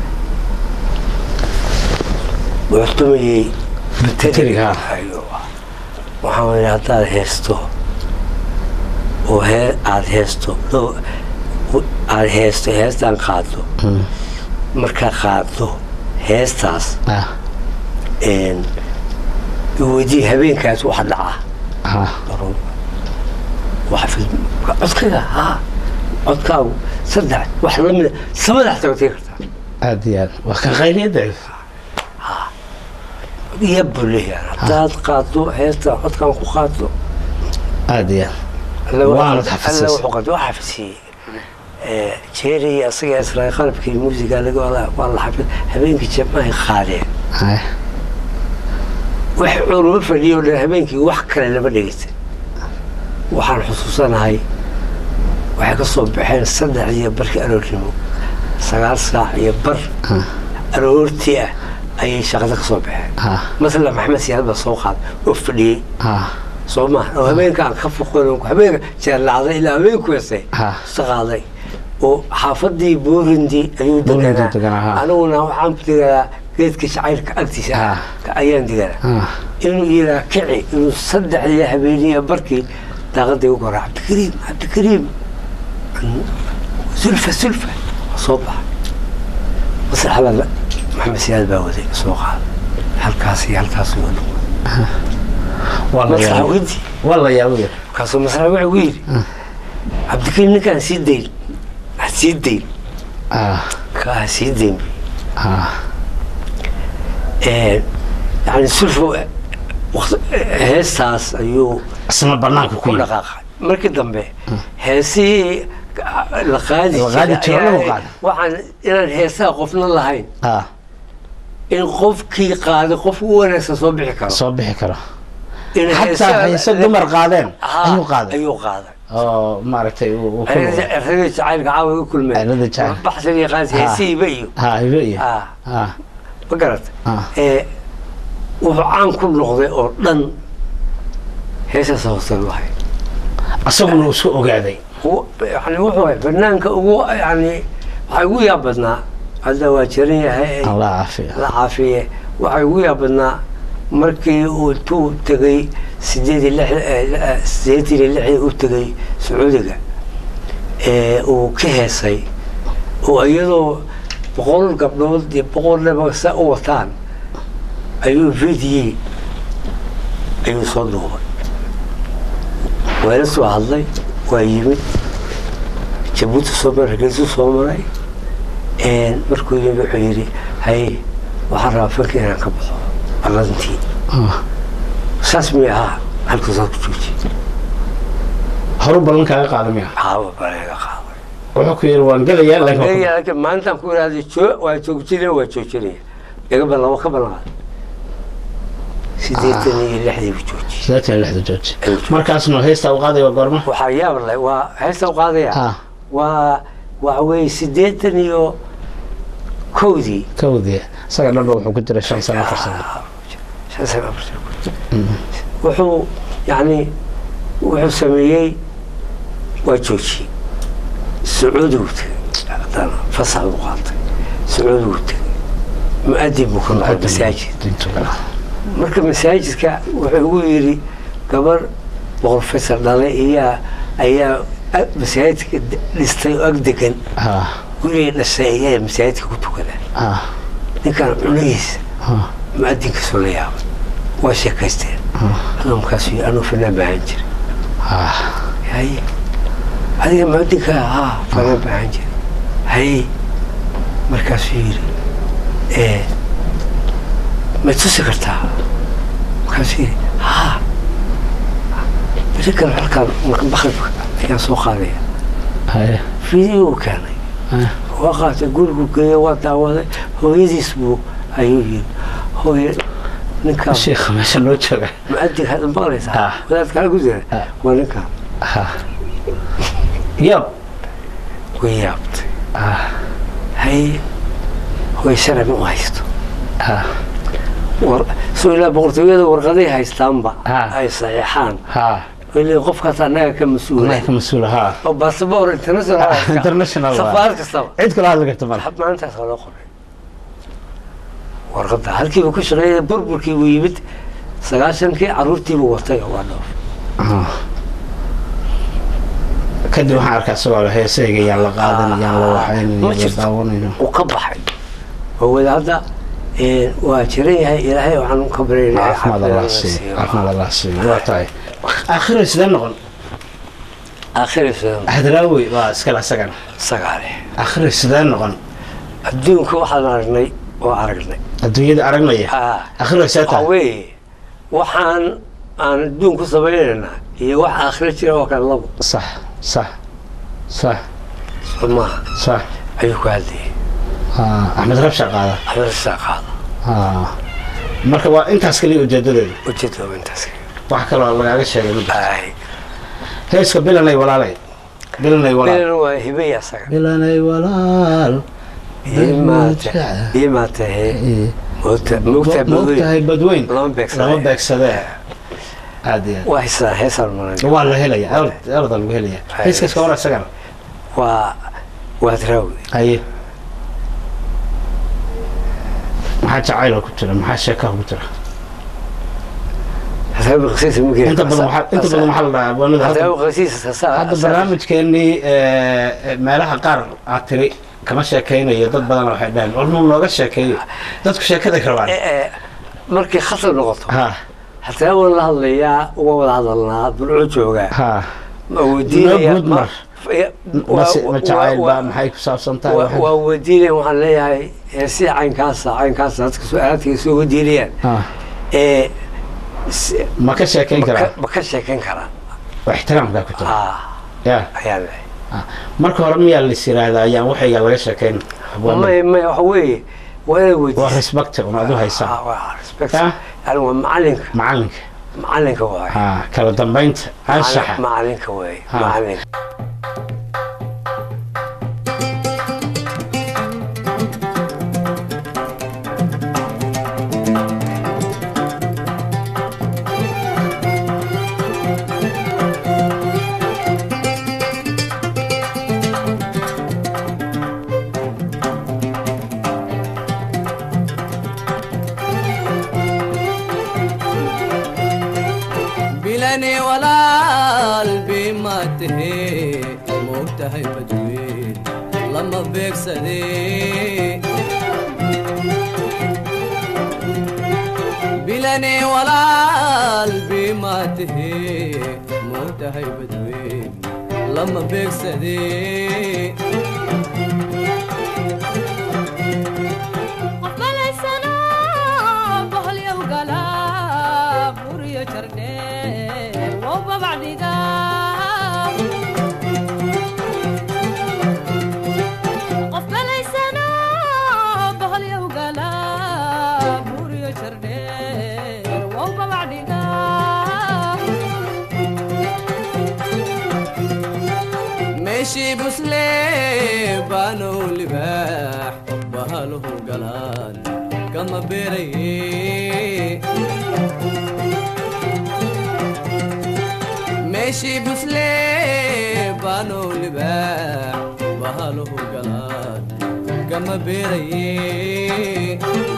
wuxuu tumayey Bateriga, ha. Ayo. waxaan idhi haddaad heesto oo hee aada heesto loo aada heesto heestaan qaado markaa qaado heestaas ah een, weydii habeenkaas waxa dhacaa ha Run. waxa fil- codkayga ha codkaagu saddex wax lamida samada xataa wategi kartaa aad iyo aad waa ka qayliyada iyo buleeyaan haddaad qaado heestaan codkaan ku qaado aad iyo aad alla Waanad wuxuu- xafisay. alla wuxuu qad- waa xafisiyey Eh, jeeri asaga israa qalabkii muusiga laga wada waa la xafid habeenkii jamahay qaadeen Haya. wax culuma fadhiyo dhan habeenkii wax kale lama dhegeysan waxaan xusuusanahay waxay ka soo baxeen saddex iyo barkii aroornimo sagaal saac iyo bar aroortii ah ayay shaqada ka soo baxeen ha masala maxamed siyaad baa soo qaaday oo fadhiyey ha soo ma oo habeenkaan ka foqon habeenka jeerlacday ilaa habeenku heesay Ha. isa qaaday oo xaafadii boorindi ayuu Boorindi deganaa deganaa, ha. aniguna waxaan deganaa geedka shacayrka agtiisa Ha. ka- ayaan deganaa ha inuu yiraa kici inuu saddexdii habeeniya barkii daaqadii ugu hora cabdikariim cabdikariim sulfa sulfa soo baxa maslaxada la- maxamed siyaad baa waday soo qaada halkaas iyo halkaas iyo dhan waa la maslaxa yaabay weydii waa la yaabay markaasuu maslaxa wuxuu ku yidhi cabdikariim ninkaan sii dayn ha sii dayn ha kaa ha sii dayn ha yani sulfa waqti- heestaas ayuu isna banaanka ku ku yimid dhaqaaqay markii dambe heesihii la qaadi La qaadi jiray jiro, lagu ayaa- qaado. waxaan inaan heesaha qofna lahayn ah in qofkii qaaday qof u wanaagsan soo bixi karo soo bixi karo in xataa heesaha- hayse dumar qaadeen Ha, ayuu qaaday ayuu qaaday oo maaragtay uu uu ku noqday. erada jacaylka caawa u kulmeen Erada jacayl. baxsiga qaadi Ha. heesihiiba iyo ha ibe iyo ah ah ma garata ah ee wuxuu caan ku noqday oo dhan heesaas hoose lahay asaguna uu isku ogaaday yani wuxuu ahay banaanka ugu yani waxaa ugu yaab badnaa hadda waa jiran yahay allah caafiya la caafiye waxaa ugu yaab badnaa markii uu intuu tegay sideed iyo lix eh, sideetan iyo lixdii u tegay sacuudiga ee uu ka heesay oo iyadoo boqol gabdhood iyo boqol leba sa u wataan ayuu video ayuu soo duubay waa la soo hadlay waa yimid jabuuti soo maray hargeysu soo maray een, markuu yimid wuxuu yidhi haye waxaan rabaa fanka inaan ka baxo ballantii saas mi ahaa halkuu saa ku jooji horu ballan kaaga qaada miya caawa baleega qaaday wuxuu ku yidhi waan gelayaa laakiin waa ku- Leeyahay, maalintaan ku ihahday joo waa joojinaya waa joojinaya iga ballan waa ka ballan qaaday sideetan iyo lixdii buu joojiyey sideetan iyo lixda jooji Ayuu joojiyey. markaasna heestaa u qaaday waa goorma waxaa yaab leh waa heesta u qaadaya ah waa waxa weeye sideetan iyo kowdii kawdii isaga dhanba wuxuu ku jiray shan sano afar sano shan sano afar sano wuxuu yani wuxuu sameeyey waa joojiyey sacuudigu tegey haddana fasax buu qaatay sacuudigu tegey mu-adin buu ka noqday masaajid Diintu gala. marka masaajidka wuxuu ugu yidhi gabar boqorfesor dhalay iyaa ayaa ag- masaajidka d- dhistay oo ag degan ah gurigay dhashay ayaa masaajidka ku tukada ah ninkan cunahiisa ah mu-adinkaasoo la yaabay waa sheekaysteen alla markaasuu yidhi anuu fanaan baahan jiray ah haye adiga muadinka haa fanaan baahan jiray haye markaasuu yidhi ee ma tusi kartaa markaasuu yidhi haa beri kale halkaan marka bakribka ayaan soo qaadaya haye video uu keenay ah waa qaatay gurigu geeya waa daawaday hooyadiis buu ayuu yidhi hooye ninkaan sheekha meesha loo jooga muadin hadda maqlaysaa Ah. wadaadka halku jira Ah. waa ninkaan ah yab way yaabtay ah haye hooy sharci ma u haysto ah war soo ilaa boqortooyada warqaday haystaanba Ah. ay saxiixaan ha weli qofkaas annaga ka mas-uula anaa ka mas-uula ha oo basaboor international Ah, haysta. international waa. safaarad kastaba cid kala hadli karta male hab maalintaas waa loo qoray warqadda halkiiba ku shaqeeyay burburkii buu yimid sagaashankii caruurtiibuu watay oo waa dhoof Ah. kadib waxaan arkaa isagoo heesayga yaan la qaadan yaan la waxaynin Ma yaan la jirto. daawanayno uu ka baxay oo wadaadda ee, waa jiran yahay ilaahay waxaan ka baryaynaa caafimaad allah siiyo caafimaad allah siiyo waa tahay aakhiro sidee noqon aakhirisa hadraawi waa iskale isagana sagaale aakhiro sidee noqon adduunka waxaan aragnay oo aragnay adduunyada aragnaya Ah, aakhiro see waxaa tahay weeye waxaan aan adduun ku samaynaynaa iyo wax aakhiro jira oo kale labo sax sax sax soo maaha sax ayuu ku hadlayay Ah, axmed rabsha qaada axmed qaada Ah. marka waa intaas kaliya ujeedadeedu ujeedada intaas wax kaloo lagaaga sheegay ma jirto ay heeska bilanay walaalay bilanay walaal bilan waa hibay asaga bilanay walaal imaate imaate moogta moogta moogtahay badweyn lama beegsadee. lama beegsadee aad iyo waa heesaan heesaan malan aad waa la helaya erda lagu helaya Ay. heeskaas ka war isagana waa waa draawi haye maxaa jacayla ku jira maxaa sheekaa ku jira draawi qasiisa ma gerin inta badan waxaa inta badan waxaa la dhahaa abwaanada hadda draawi qasiisa saa hadda barnaamijkeenii eh, meelaha qaar aad tiri kama sheekaynayo dad badan waxay dhaheen warnuu nooga sheekeeyo dadku sheekaday rabaan markay khatar noqoto ha hataa waan la hadlayaa uga wada hadalnaa bulco joogaa ha ma weydiinaya Noo guud mar. mase ma jacayl baa maxay ku saabsan tahay waa waxay- waa weydiinaya waxaan leeyahay heesii caynkaasa caynkaasa dadka su-aalaadka soo weydiinayaan Ha, ee s- ma ka sheekayn ma karaa ka- ma ka sheekan karaa waa ixtiraamkaa ku jira ah ya ayaa leeyahay marka hore miyaa lais yiraahdaa ayaan waxayga laga sheekayn abwaanada? may may waxa weeye waa inay waa weydiiso respect un adu haysaa Ah, waa respect Ah. yani waa macalinka macalinka macalinka waaye ha kala dambaynta anshaxa macalinka waaye Ah. macalinka bilani walaal bima tahe moogtahay badweyn lama beegsade bilani walaal bima tahe moogtahay badweyn lama beegsade qofbalaysano boholyow gala buriyo jardhe wow babacdiga qofbalaysano boholyow gala buriyo jardhe wow babacdiga meeshii busle baanow libaax bahaluhu galaan kama beeraye meeshii busle baanow libaax bahaluhu galaan kama beeraye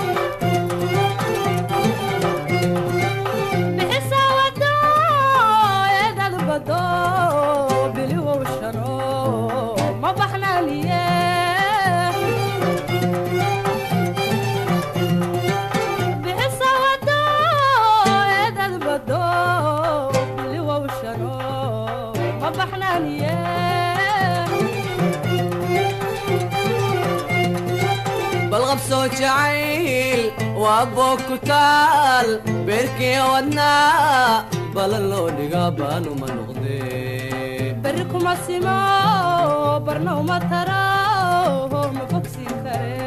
bixisa wado eedad bado biliwow shano ma baxnaaniye bixisa wado eedad bado biliwow shano ma baxnaaniye balqabsoo jacayl waa boog ku taal beerkii wadnaa balan loo dhigaa baanuma noqdee berri kuma simo barna uma taro ma bogsin kare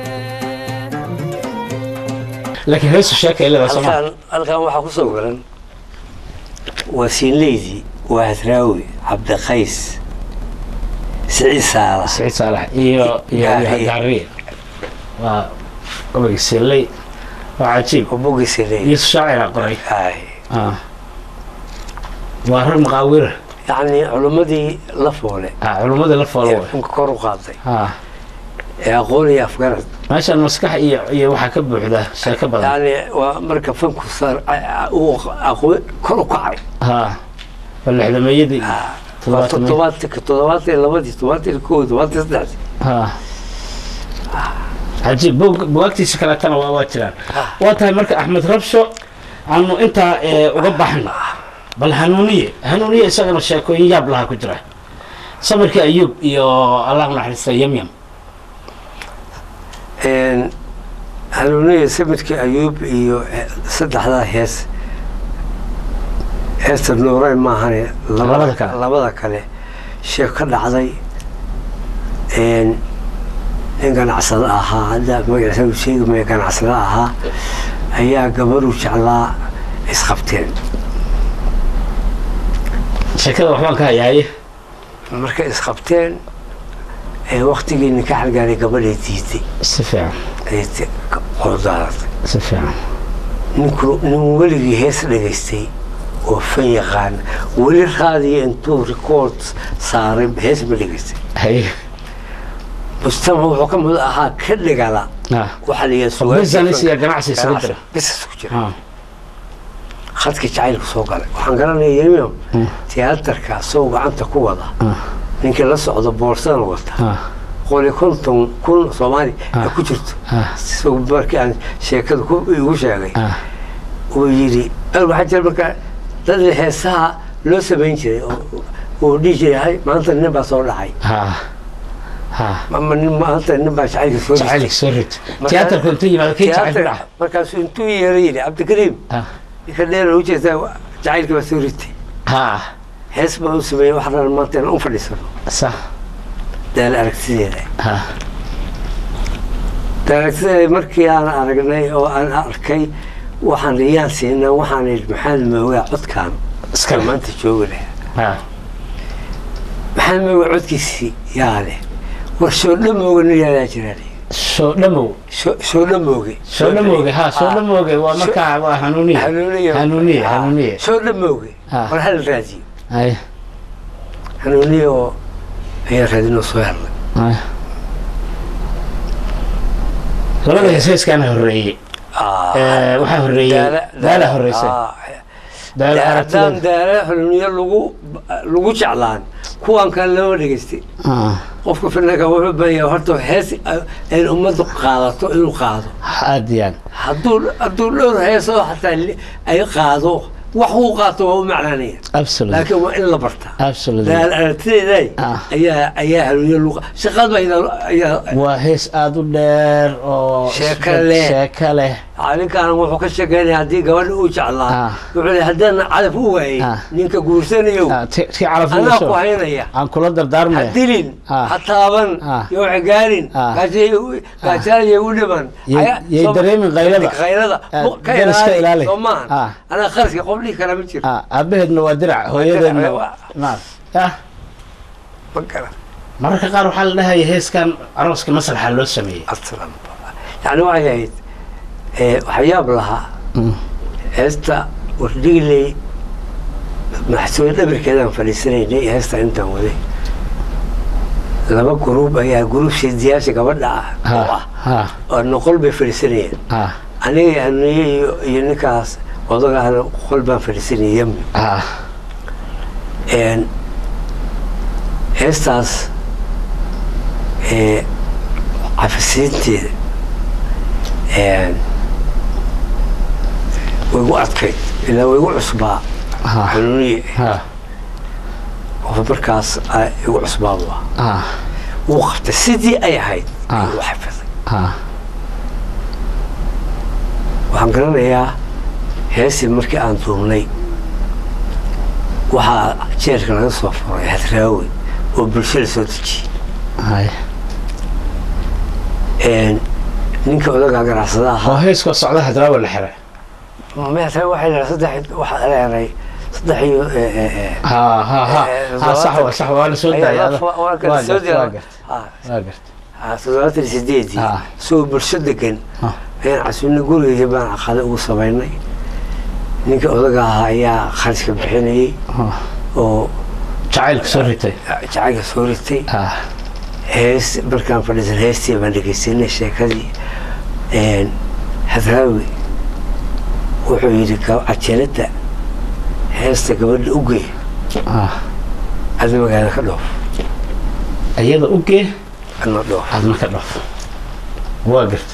laakiin heesu sheeka ilada soma halkan halkan waxaa ku soo garan waa siinleydi waa hadraawi cabdiqays siciid saala saciid saalax iyo iyo Gaariye. gaariye waa obayg seley waa cajiib oo bogiisa iyo leeyahay shaacira qoray Ay. Ah. waa rag maqaawira yacni culimmadii la foole ah culummada la ee foolo funka kor u qaaday ah ee aqoon iyo afgarad meeshan maskax iyo iyo waxaa ka buuxda sheeko badan yacni waa marka fanku saar uu aqoon kor u kacay ha waa lixdameeyadii waa toddobaatan toddobaatanka toddobaatan iyo labadii toddobaatan iyo kow toddobaatan iyo saddexdii ha cajiib bog bugaagtiisa kaleetana waa waa jiraan waa tahay marka axmed rabsho aanu intaa ee, uga baxno bal hanuuniye hanuuniye isagana sheekooyin yaab lahaa ku jira samirkii ayuub iyo allah naxariista yamyam Een, hanuuniya samidkii ayuub iyo eh, saddexdaa hees heesta nuuray maahane Labada kale. labada kale sheek ka dhacday een, nin ganacsada ahaa hadda magaciisa uu sheegi maya ganacsada ahaa ayaa gabaruu jeclaa isqabteen sheekada waxbaan ka hayaaye markay isqabteen ee waktigii ninka xalgaaray gabadhay diiday si fiican ay qordaadatay si fiican ninku nin weligii hees dhagaystay oo fan yaqaan weli raadiya intuu rikoord saaray hees ma dhagaystay hay mujtamac wuxuu ka mid ahaa ka dhigala ah waxaa la yidhaha business iyo ganacsi isugu jira business ku jira ah khadka jacaylku soo galay waxaan garanaya yemiam tiyaatarka asagoo gacanta ku wada ninkii la socdo boorsadan wata ah qoli konton kun soomaali ay Ah. ku jirto ah isagoo markii aan sheekada ku igu sheegay ah uu yidhi "Al, waxaa jira marka dad heesaha loo samayn jiray oo- oo dhihi jiray "Hay, maanta nin baa soo dhacay ah ah ama nin maanta nin baa jacaylka soo dhistay." jacaylka soo rid Marka- tiyaatarku intuu yimaado kii jacayl ku Tiyaatar- dhaca markaasuu intuu yeeray yidhi cabdikariim ah ninka dheer u jeestaa jacaylka baa soo ritay ah hees baa u sameeyey wax dhan maanta inaan u fadhiisano sax daal aragtideeda ha daal aragtideeda markii aan aragnay oo aan arkay waxaan riyaan siinaa waxaan idhi maxamed moogaa codkaan iska oo maanta jooga leh ha maxamed moogaa codkiisii yaa leh war soo dhamooga nin yaadaa jiraan soo dhamow soo dhamooge soo dhamooge ha soo dhamooge waa markaa waa hanuuniye hanuuniye hanuuniye hanuuniye soo dhamooge Ah. war hal raadiyo hay hanuuniye oo ayaa raadinoo soo helnay hay labada heesheeskaana horreeyey Eh, waxaa horreeyey daala horreysay daala haddaan aragtida daala hanuuniye lagu lagu jeclaan kuwan kale lama dhegaystay Ah, qofka finanka wuxuu baayaa horta hees ay ummaddu qaadato inuu qaado aad iyo aad hadduu hadduu dhowr heesoo xataa li- ay qaado wax uu qaato waa u macnaanaya absolutely laakiin waa in la bartaa absolutely daal aragtideeday Ah. ayaa ayaa hanuuniye luqa shaqad bayda ayaa waa hees aada u dheer oo Sheeko leh. sheeko leh ninkaan wuxuu ka sheekeynaya haddii gabadha uu jeclaa Ah. wuxuu le haddaan calaf u waayey Ah. ninka guursanayo Ah, ti ti calaf anaa ugasoo ku haynaya aan kula ha dardaarmaya dilin Ah. ha taaban Ah. yo cigaarin Ah. gaajaalaya u dhiman Yay- Aya- yay soo- dareemin qaylada. qaylada Ah, Mu- ka dan iska ilaali. ilaali soo maahan Ah. anaa qarashka qof dhihi kara ma jiro Ah, aabaheedna waa dirac hooyadeedna waa- naad ah ma garan mararka qaar waxaa la dhahaya heeskan arooska masraxa loo sameeyey aslan yani waxay ahayd eh, waxyaab lahaa Mm. heesta wardhigley maxsuuliya dhabarkeedaan fadhiisanaynay heesta intaan waday laba guruub ayaa guruub sidiyaasha gabadha ah oo ha ah ha oo noqol bay fadhiisanayeen ha aniga hanuuniye iyo iyo ninkaas odagahana qol baan fadhiisanayay yami ha Een, heestaas ee, cafisiinteeda een, way gu adkayd ilaa way gu cusbaa ha hanuuniye ha oo markaas a- igu cusbaa waa ha wuu qabtay sidii ay ahayd Ah. ayuu xafiday ha waxaan garanayaa heestii markii aan duumnay waxaa jeerka laga soo furay hadraawi oo bulshada soo dejiyey hay Een, ninka odagaa ganacsada oo ahaa heeskoo socda hadraawa la xiray meeta waxay leedahay saddex waxaa leedahay saddex iyo eh, eh, eh, ha ha ha eh, ha sax wa sax waa la soo ayaa daayay la ada- fa- waa kala waa soo gart diraa. waa gart Ah, waa gart ah, toddobaatan iyo sideedii Ah. soo bulsho degan Ah. ayaan casuulna gurigii baan caqada ugu samaynay ninka odaga ahaa ayaa kharashka bixinayay Ha. oo jacaylka soo ritay jacaylka soo ritay ha hees markaan fadhiisan heestii baan dhegeysanay sheekadii Een, hadraawi wuxuu yidhi "Ga- cajalada heesta gabadha u gey ha adna magaala ka dhoof iyada u gee adna dhoof adna ka dhoof waa gart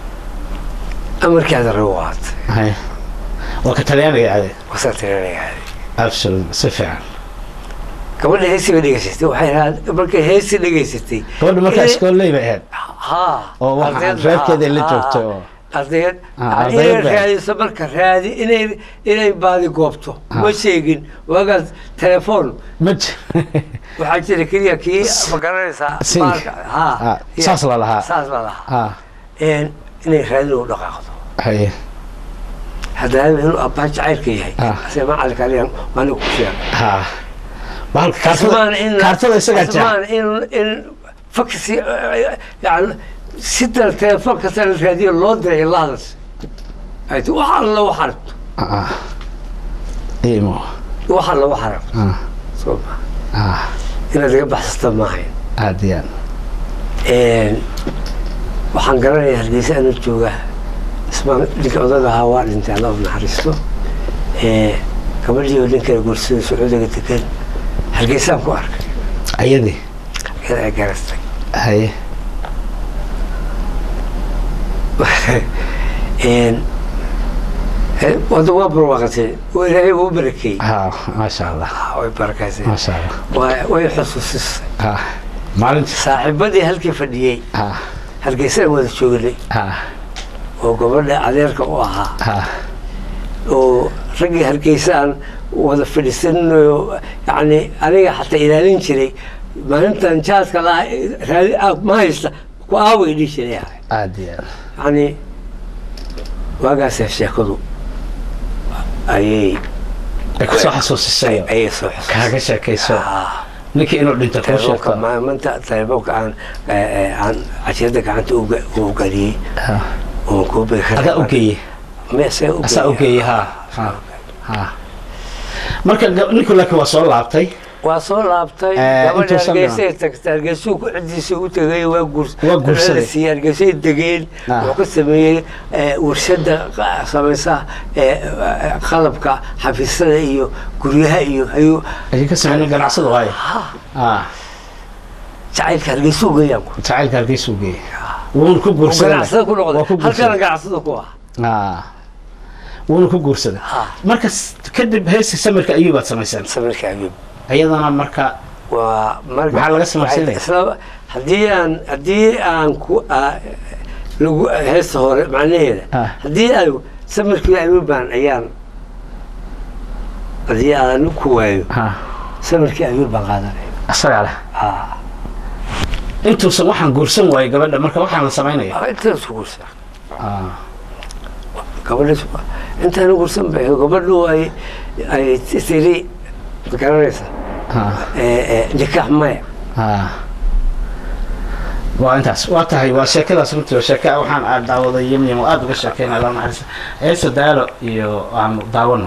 amarkii hadara u ahaatay hay waa ka talyaaniga ade wasaa tirinaya absolute si fiican gabadha heestii bay dhegeysatay waxay ahayd markay heestii dhegeysatay gabadha markaa inay- iskooley bay ahayd haa oo waxaa ardayda- reerkeeda la haa, joogtay haa. oo ardayad Ah, yani ardayad inay baa- raadiso marka raadi inay inay baadi goobto Ah. ma sheegin waagaas telefoon ma ji- waxaa jira keliya kii ma garanaysaa Sink. baalka- haa Ah, saas la lahaa. saas la lahaa ha Een, inay raadin u dhaqaaqdo haye haddana inuu abbaa jacaylka yahay Ah. se macalka aliyan maanigu ku sheegay ha bahalka Asmaan kaartada in kaartada isagaa jaa Asmaan in in faksi yani sida telefoon kasta la raadiyo loo diray ilaadas ay ti wax alla wax aragto ah imo wax alla wax aragto ah soo ma ah inaad iga baxsata maahayn aad iyo aad Een, waxaan garanayaa hargeysa anuu jooga ismaan ninka odaga ahaa waa dhintay alla u naxariisto Ee, gabadhii oo ninkala guursada sacuudiga degan hargeysaan ku arkay ayadii iyada ay garastay haye Een, ee, wada waa barwaaqatay waa ilaahay uu barakeeyey ha maasha allah Ah, way barakaysay maasha allah Waa- way xusuusisay ha maalintii saaxiibadii halkii fadhiyey ha hargeysaan wada joognay ha oo gabadha adeerka u ahaa ha oo raggii hargeysaan wada fadhiisanayo yani aniga xataa ilaalin jiray maalintan jaaska la raadi ah, ma haysta ku aaway dhihi jiray aad iyo aad yani waagaasee sheekadu ayay ay kusoo xasuusisay ayay soo xusay kaaga sheekayso ninkii inuu dhinto kuu telefoonka sheegto ma- maanta telefoonka aan eh, eh, aan cashirada gacanta u ga- u geliyey Ha. oon kuu begi kara adaa u geeye Me- see u asaa u geeyey. geeye ha ha ha marka ga- ninku laakiin waa soo laabtay waa soo laabtay Eh, gabadha intuusan hargeysay tagtay hargeysuu ku cidiisa u tegay waa guurs Waa guursaday. siiyey hargeysay degeen Ah. wuxuu ka sameeyey eh, warshada qa- samaysa eh, eh, qalabka xafiisyada iyo guryaha iyo ayuu ayay ka sameeyeen ganacsada waaye ha jacaylka hargeysuu geeyaan ku jacaylka halkiisuu geeye wuuna ku guursaday ganacsada ku waa ku noqday halkana guursaday ganacsada ku ah ha wuuna ku guursaday Ha. marka s- kadib heesta samirka ayuubaad samayseen samirka ayuub iyadana marka waa marka Maxaa laga samaysanaya? isla haddii aan haddii aan ku ah, lagu heesta hore macnaheeda Ah. haddii ay samirkii ayuuban ayaan haddii aan ku waayo ha samirkii ayuub baan qaadanaya asagaa leh Ah, intuusan waxaan guursan waayey gabadha marka waxaan la samaynaya waa intaan isku guursa Ah, gabadhas intaan guursan bay gabadhu ay ay tiri ma garanaysa ah, Eh, eh, nikaax maya ah. waa intaas waa tahay waa sheekadaas runtii waa sheeke waxaan aad daawaday yemyem oo aada uga sheekeynaya la naxariista heesa daalo iyo aanu daawano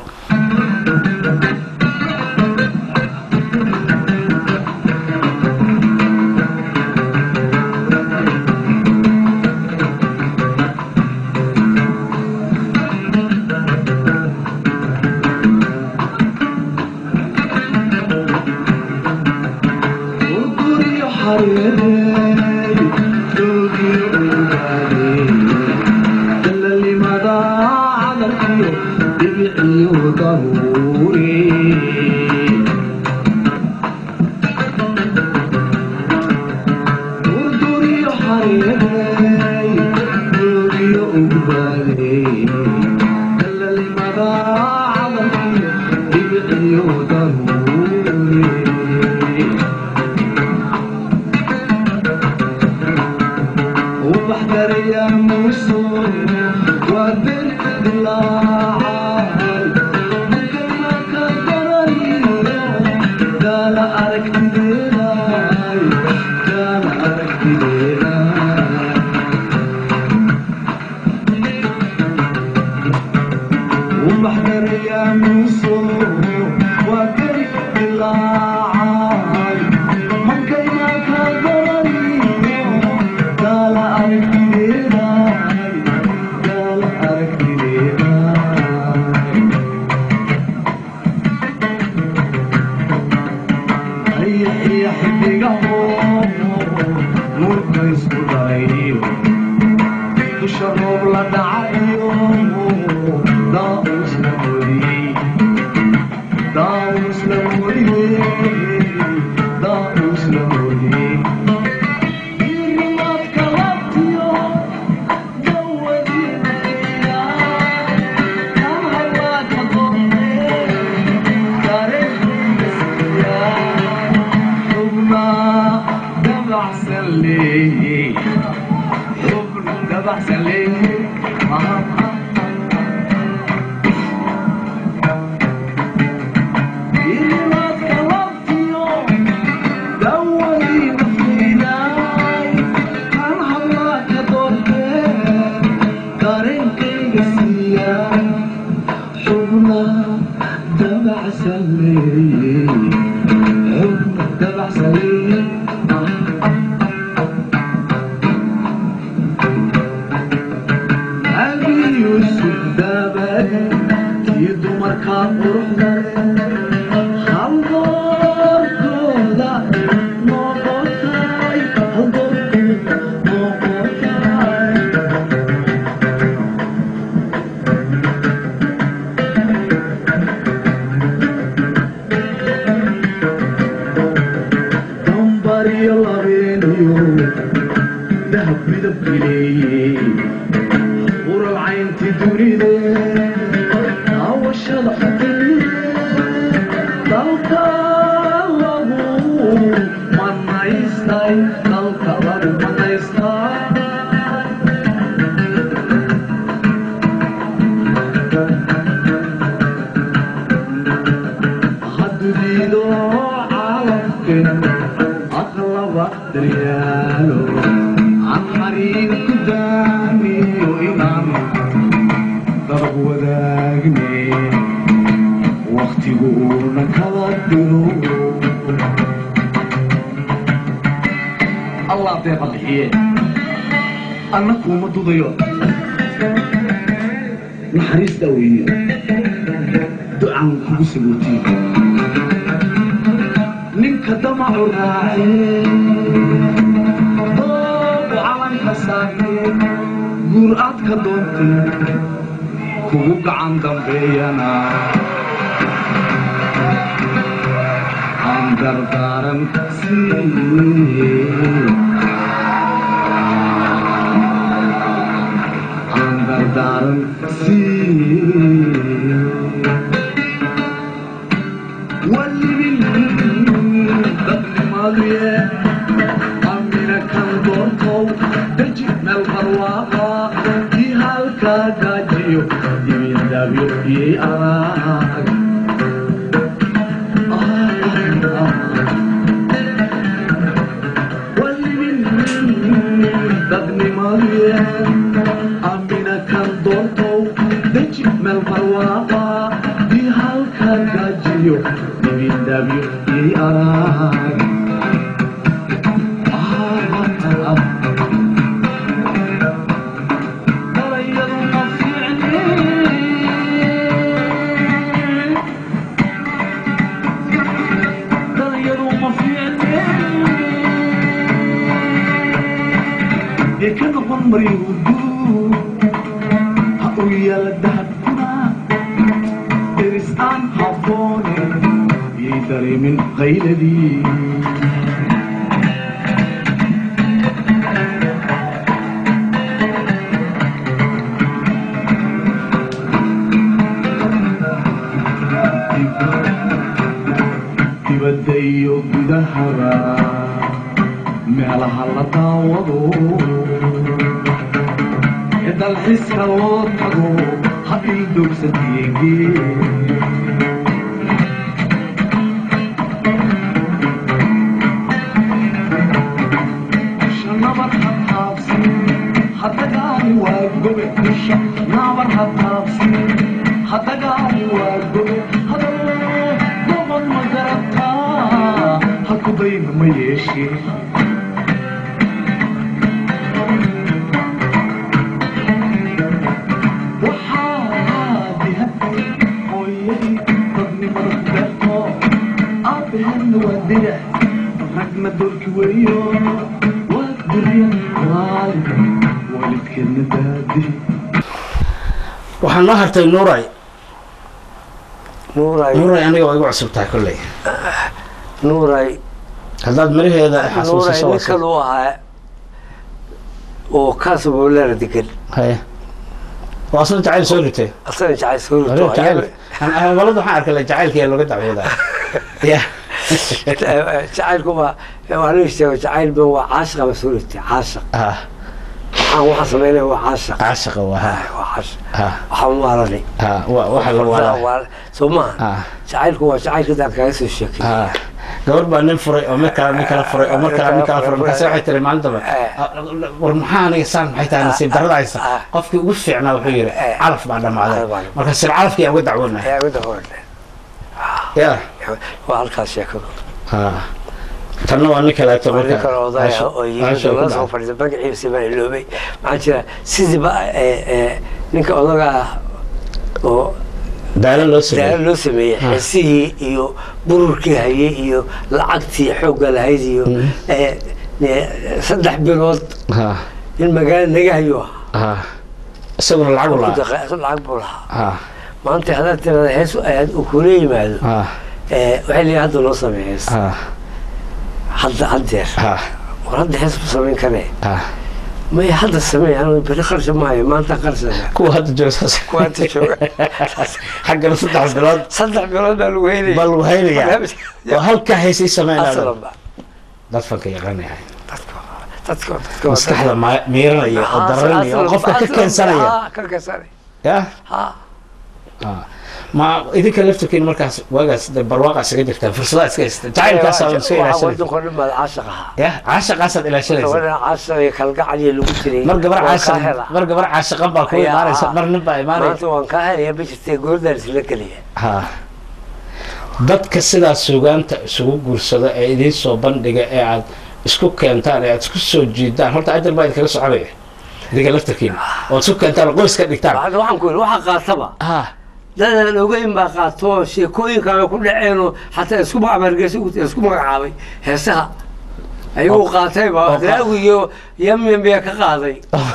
dalka lagu man dalka lagu manaystaa haddudiido caalamkeen aqlaba daryaalo aan xariir ku daamiyo inaan darab wadaagne waktigu uuna kala diro allah deeqa bixiye anna kuuma dudayo naxariista weeye ducaan kugu saluutiye ninka damacu raace doobu calanka saarne guur aad ka doontay kugu gacan dambeeyana aan dardaaran siiye aan dardaaran siiye walibin dadnimaduye amina kan doontow deji meel barwaaqa kii halkaa gaajiyo yimindabyo iyay arag walibin dadnimaduye amina kan doontow deji meel barwaaqa kii halkaa gaajiyo yimindabyo iyay arag Dalayadu ma fiicni Dalayadu ma fiicni Dekada qamri hudu Ha u yaala dahabkuna Deris aan habboone Yay dareemin qayladii dibadda iyo gudahaba meelaha la daawado ee dalxiiska loo tago ha ildogsadiyeege dusha nabar ha taabsin hadagaani waa gobe dusha nabar ha taabsin hadagaani waa gobe hadalo gobol ma garataa ha ku dayna ma yeeshee waxaa dihatay hooyadii dadnimada ku beerto aabbaheedna waa dirac ragna dolki weeyo waa durya waalid waalidkeedna daadi waxaa noo hartay nuuray nuuray nuuray aniga waa igu cusub tahay kolley nuuray haddaad miraheeda nuuray xasuusiso waa ninkan uu ahaa oo kaasaboolara degan haye waa asna jacayl soo ritay asana jacayl soo Hore rito jacayl walada waxaan arkay jacaylka ee looga dacwoodaa ya jacaylku waa waa nin sheego jacayl ba waa caashiqa ba soo ritay caashiq ah waxaan waxaa sameynaya waa caashiq caashiqa waa ha waa caashiq ha waxaan waalanay ha wa- waxa la waalaa soo maaha ah jacaylku waa jacaylkadaan kaga soo sheekay ah gabar baa nin furay oo mid kale nin kala furay oo mar kale nin kala furay markaase waxay tiri maalin dambe war maxaa aniga saan maxay tahay nasiib darrada haysa qofkii ugu fiicnaa wuxuu yidhi calaf baa dhammaaday marka sir calafkii aan uga dacwoonay ayaa midda hore ya waa halkaas sheekadu ah tanna waa nin kaleeto nin marka kale odaya caasho- oo yimid caasho oo ku la soo dhacay. fadhiisa magaciisa baa iloobay maxaa jira sidiiba ee, ee, ninka odaga ah oo daalo loo daalo sameeyey loo sameeyey Ah. xesihii iyo bururkii hayay iyo lacagtii xoogga lahayd iyo ee, ee, saddex bilood ha nin magaalo naga hayo ah ha isaguna lacag u ku lahaa daqa- lacag buu lahaa ha maanta haddaad tirada hees aad uu kula yimaado ha ee, waxay leeyihin hadda loo sameeya hees ha hadda haddeer ha war hadda hees ma samayn karee ha may hadda sameey anu beri qarsha maayo maanta qarsana kuwa hadda jooga saas kuwa hadda jooga xaggana saddex bilood saddex bilood baa lagu heynaya bal wahaynaya oo halkaa haysay sameynaa asalanba dad fanka yaqaanayahay dadka dadka maskaxda ma- miiranaya oo daranaya oo qofka ka keensanaya ka keensanaya ya ha Ah. ma idinka laftirkiin markaas waagaas de barwaaqa isaga jirtaan fursadaha iska haystaan jacaylkaas aad iska ilaashanaysa wadanko dhan baad caashaq ahaa ya caashaqaasaad ilaashanaysa gabadha caashaq iyo kalgacal iyo lagu jiray mar gabar waan kaa caashaq helaa. mar gabar caashaqan baa ku Ayaa, imaanaysa ah. mar nin baa imaanaya maanta waan kaa helaya ma jirtee goordaan isla geliya ha dadka sidaas sugaanta isugu guursada ee idiin soo bandhiga ee aad isku keentaan ee aad isku soo jiidaan horta ajal baa idinkaga soconaya idinka laftarkiina ood isku keentaan oo qoys ka dhigtaan Waxaan- waxaan ku yidhi waxa qaataba ha dadaan ogeyn baa qaato sheekooyinkaaga ku dhaceenoo xataa isku amargeysa isku magacaabay heesaha ayuu qaatay oo baa qa- laagu iyo yamyam baa ka qaaday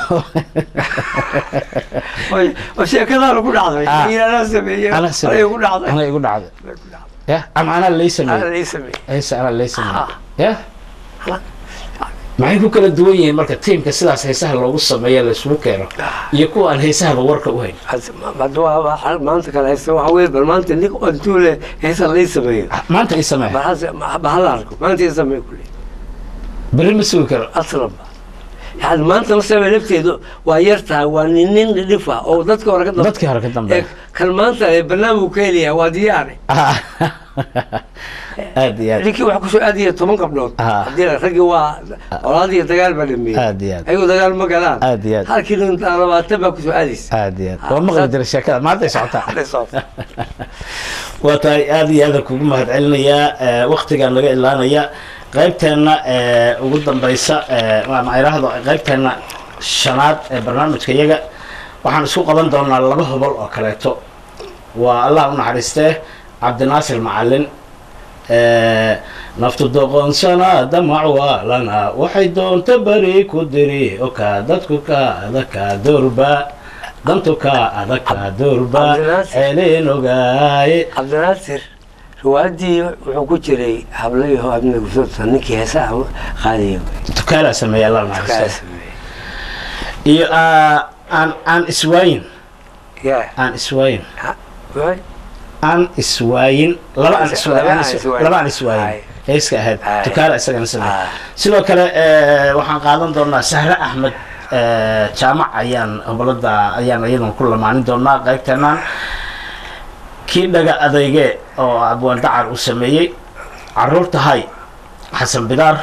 Oy- oo sheekadaana ku dhacday Ah. iyaanaa sameeyey ana anay ku dhacday ana igu dhacday ya ama anaa lay Ana sameeyey lay sameeyey heesa anaa lay sameeyey Ah. ya maxay ku kala duwan yihiin marka tiimka sidaas heesaha loogu sameeya la isugu keeno iyo kuwa aan heesahaba warka u hayn hadda waa waa maanta kale haysta waxa weye bal maanta nin intuu le heesa lay sameeyo maanta i samee bal hase- ma hala arko maanta ii sameey kule beri ma sugi karo aslanba yani maanta la sameey lafteedu waa yar tahay waa nin nin dhif ah oo dadka hore ka dambe dadkii hore ka dambeeya kan maanta ee barnaamijku ka helayaa waa diyaare Ah. aad iyo aad ninkii waxa kusoo aadaya toban gabdhood Ah. haddii la- raggii waa colaad iyo dagaal baa dhameeyey aad iyo aad ayagoo dagaal ma galaan Aad iyo aad. halkii nin labaatan baa kusoo aadaysa aad iyo aad waa maqli jira sheekada maanta ay socotaa Hadday socoto. waa tahay aad iyo aadaan kugu mahadcelinayaa waktigaan laga ilaanaya qaybteenna ee, ugu dambeysa ee, ma iraahdo qaybteenna shanaad ee barnaamijka iyaga waxaan isku qaban doonaa laba hobol oo kaleeto waa allah u naxariistee cabdinaasir macalin ee, naftu doqonsana damac waalana waxay doonta beri ku diri oka dadku ka adaka doorba dantu ka adaka doorba Cabdinaasir. celin ogaaye cabdinaasir riwaayadii wuxuu ku jiray hablayaho abna gusota ninkii heesaha qaadaya tukaalaa sameeya allah kaa naxariistee sameeyey iyo ah, aan aan iswaayin yaa aan iswaayin waay aan iswaayin laba aan iswa- Laba aan aan iswa- iswaayin. laba aan iswaayin Ay. heeska ahayd Ay. tukaala isagana sameey Ah. sidoo kale eh, waxaan qaadan doonaa sahre axmed eh, jaamac ayaan hobolada ayaan iyadan ku lamaanin doonaa qaybteenaan kii dhaga adayge oo abwaan dacar uu sameeyey caruurta hay xasan bidaar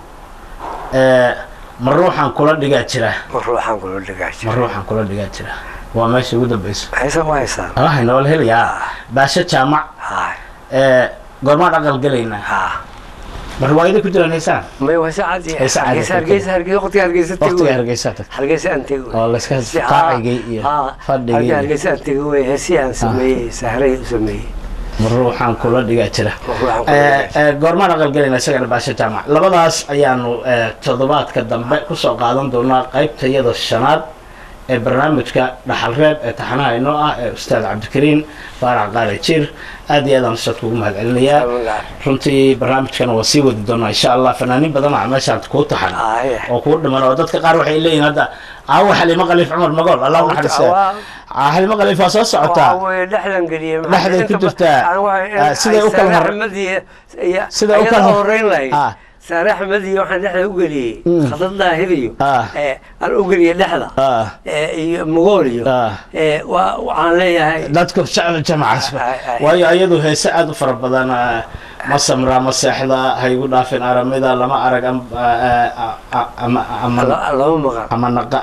eh, ma ruuxan kula dhigaa jira ma ruuxaan kula dhigaa ma jira ruuxan kula dhigaa jira waa meesha ugu dambeysa heesa waa heesaan alahay nool helayaa baasho jaamac haay ee goormaan aqal gelaynaa haa ma riwaayada ku jiraan heesaan may waa heesa caadi Heesa caadi. hargeysa hargeysa hargeysa waqtiga hargeysa tegi waqtiga wey. hargeysaa tagta hargeysa aan tegi wey. oo layska Si- haa, qaacigay iyo haa, fadhigay halkii iyo hargeysa aan tegi wey heesii aan sameeyey sahray u sameeyey ma ruuxaan kula dhigaa jira Ma ruuxaan kula Ee, dhigaa jira. ee, goormaan aqal gelaynaa isagana baasho jaamac labadaas ayaanu ee, toddobaadka dambe kusoo qaadan doonaa qaybta iyada shanaad ee barnaamijka dhaxalreeb ee taxanaha inoo ah ee ustaad cabdikariin faarax qaale jiir aad iyo aadaan ustaad kugu mahadcelinayaa runtii barnaamijkana waa sii wadi doonaa insha allah fanaaniin badan aa meeshaan kuu taxan Aaye. oo kuu dhiman oo dadka qaar waxay leeyihin hadda aawo xalimo khaliif cumar magool allah u naxariista Waa- Aa, xalimo khaliif waa soo socotaa Waxaa weeye dhexdan geliyey Dhexday ku jirtaa. Ah, siday u kala hor- hor siday u kala hor- horeyn lahayd Ah. saare axmed iyo waxaan dhexda u geliyey Mm. khadad daahir iyo Ah. ee, aan u geliyey dhexda Ah, ee, iyo mugool iyo Ah. ee, waa- waxaan leeyahay dadku jecel jamacaas Ay, ay. waayo iyadu heese aad u fara badan ah, ma samraa ma seexda ha igu dhaafin aramida lama arag am- ah, ah, ah, ama ama la- lama maqan ama naqa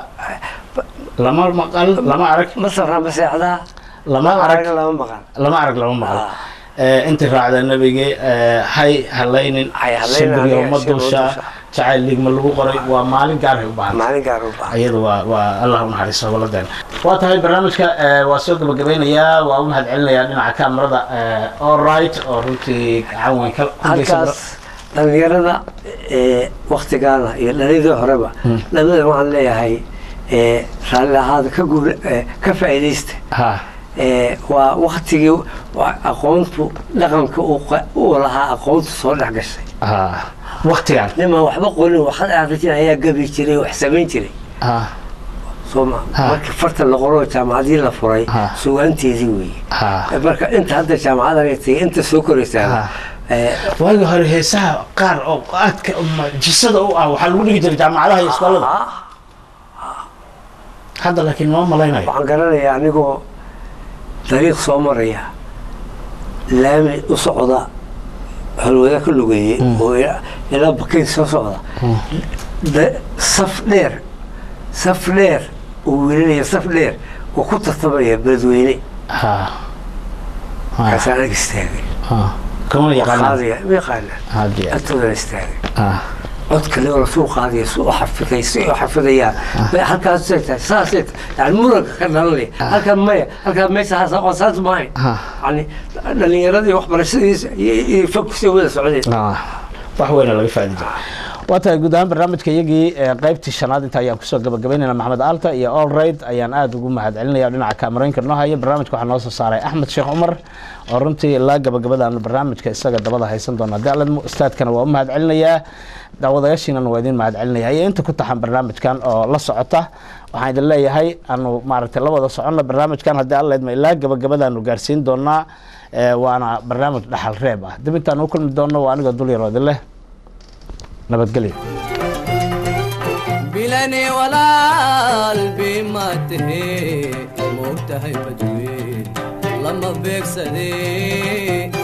lama maqal lama arag ma safraa ma seexdaa lama arag lama maqan lama arag lama maqal Ah. Eh, intii raacda nabigii eh, hay halaynin Hay halaynin shimbiriyo aniga, ma shimbir duusha dusha. jacayl ligma lagu qoray waa maalin gaarhay u baahan maalin gaar u baahan iyadu waa waa allah u naxariisto howladeena waa tahay barnaamijka eh, waa soo gabagabeynayaa waa u mahadcelinayaa dhinaca kamerada all right oo runtii gacan weyn ka ku geysan halkaas dhalinyarada ee, waktigaana iyo dhalidii horeba labada waxaan leeyahay ee, raalli ahaada ka guur ee, ka faa'iidaysta ha ee, waa waktigii waa aqoontu dhaqanka uu qa- uu lahaa aqoontu soo dhex gashay ha waktigan niman waxba qorin waxad akhrijin ayaa gabi jiray wax samayn jiray ha soo ma Ha. markii farta la qoro jaamacadii la furay Ha. sugaanteedii weeye ha marka inta hadda jaamacada tegay inta soo koraysaa Ha. Eh, waagi hore heesaha qaar oo aadka mucjisada u ah waxaa lagu dhigi jiray jaamacadaha iyo iskuolada ah, hadda laakiin ma malaynayo waxaan garanayaa anigoo dariiq soo maraya laami u socda halwada ka lugeeyey oo ila- ilaa bakeyn soo socda Da- saf dheer saf dheer uu wiilinaya saf dheer oo ku tartamaya beledweyne ha ha kaasaan ag istaagay ha kama yaqaanaan qaadaya ma yaqaanaan hadi agtoodana istaagay ha codka leola suu qaadaya su u xafiday si u xafidayaan bay halkaasay tahay saasay tahay yani muranka ka dhalanaya halkan maya halkan meesha haas aqoon saas maayo ha yani dhalinyaradii waxbarashadiisa iyo iyo fokusay wada socdeen Ah, wax weyna laga faadi jira waa tahay guud ahaan barnaamijka iyagii ee qaybtii shanaad inta ayaan kusoo gabagabaynayna maxamed alta iyo allraid ayaan aada ugu mahad celinaya dhinaca kaamaraynka noo haya barnaamijka waxaa noo soo saaray axmed sheekh cumar oo runtii ilaa gabagabadaanu barnaamijka isaga dabada haysan doona haddii alla ustaadkana waa u mahad celinayaa daawadayaashiinana waa idin mahad celinaya iyo inta ku taxan barnaamijkan oo la socota waxaan idin leeyahay aanu maaragtay la wada soconno barnaamijkan haddii alla idma ilaa gabagabadaanu gaarsiin doonaa ee, waana barnaamij dhaxal reeb ah dib intaan u kulmi doonno waa anigoo dul yaroo idin leh nabadgelyo bilani walaal bima tahe moogtahay badweyn lama beegsade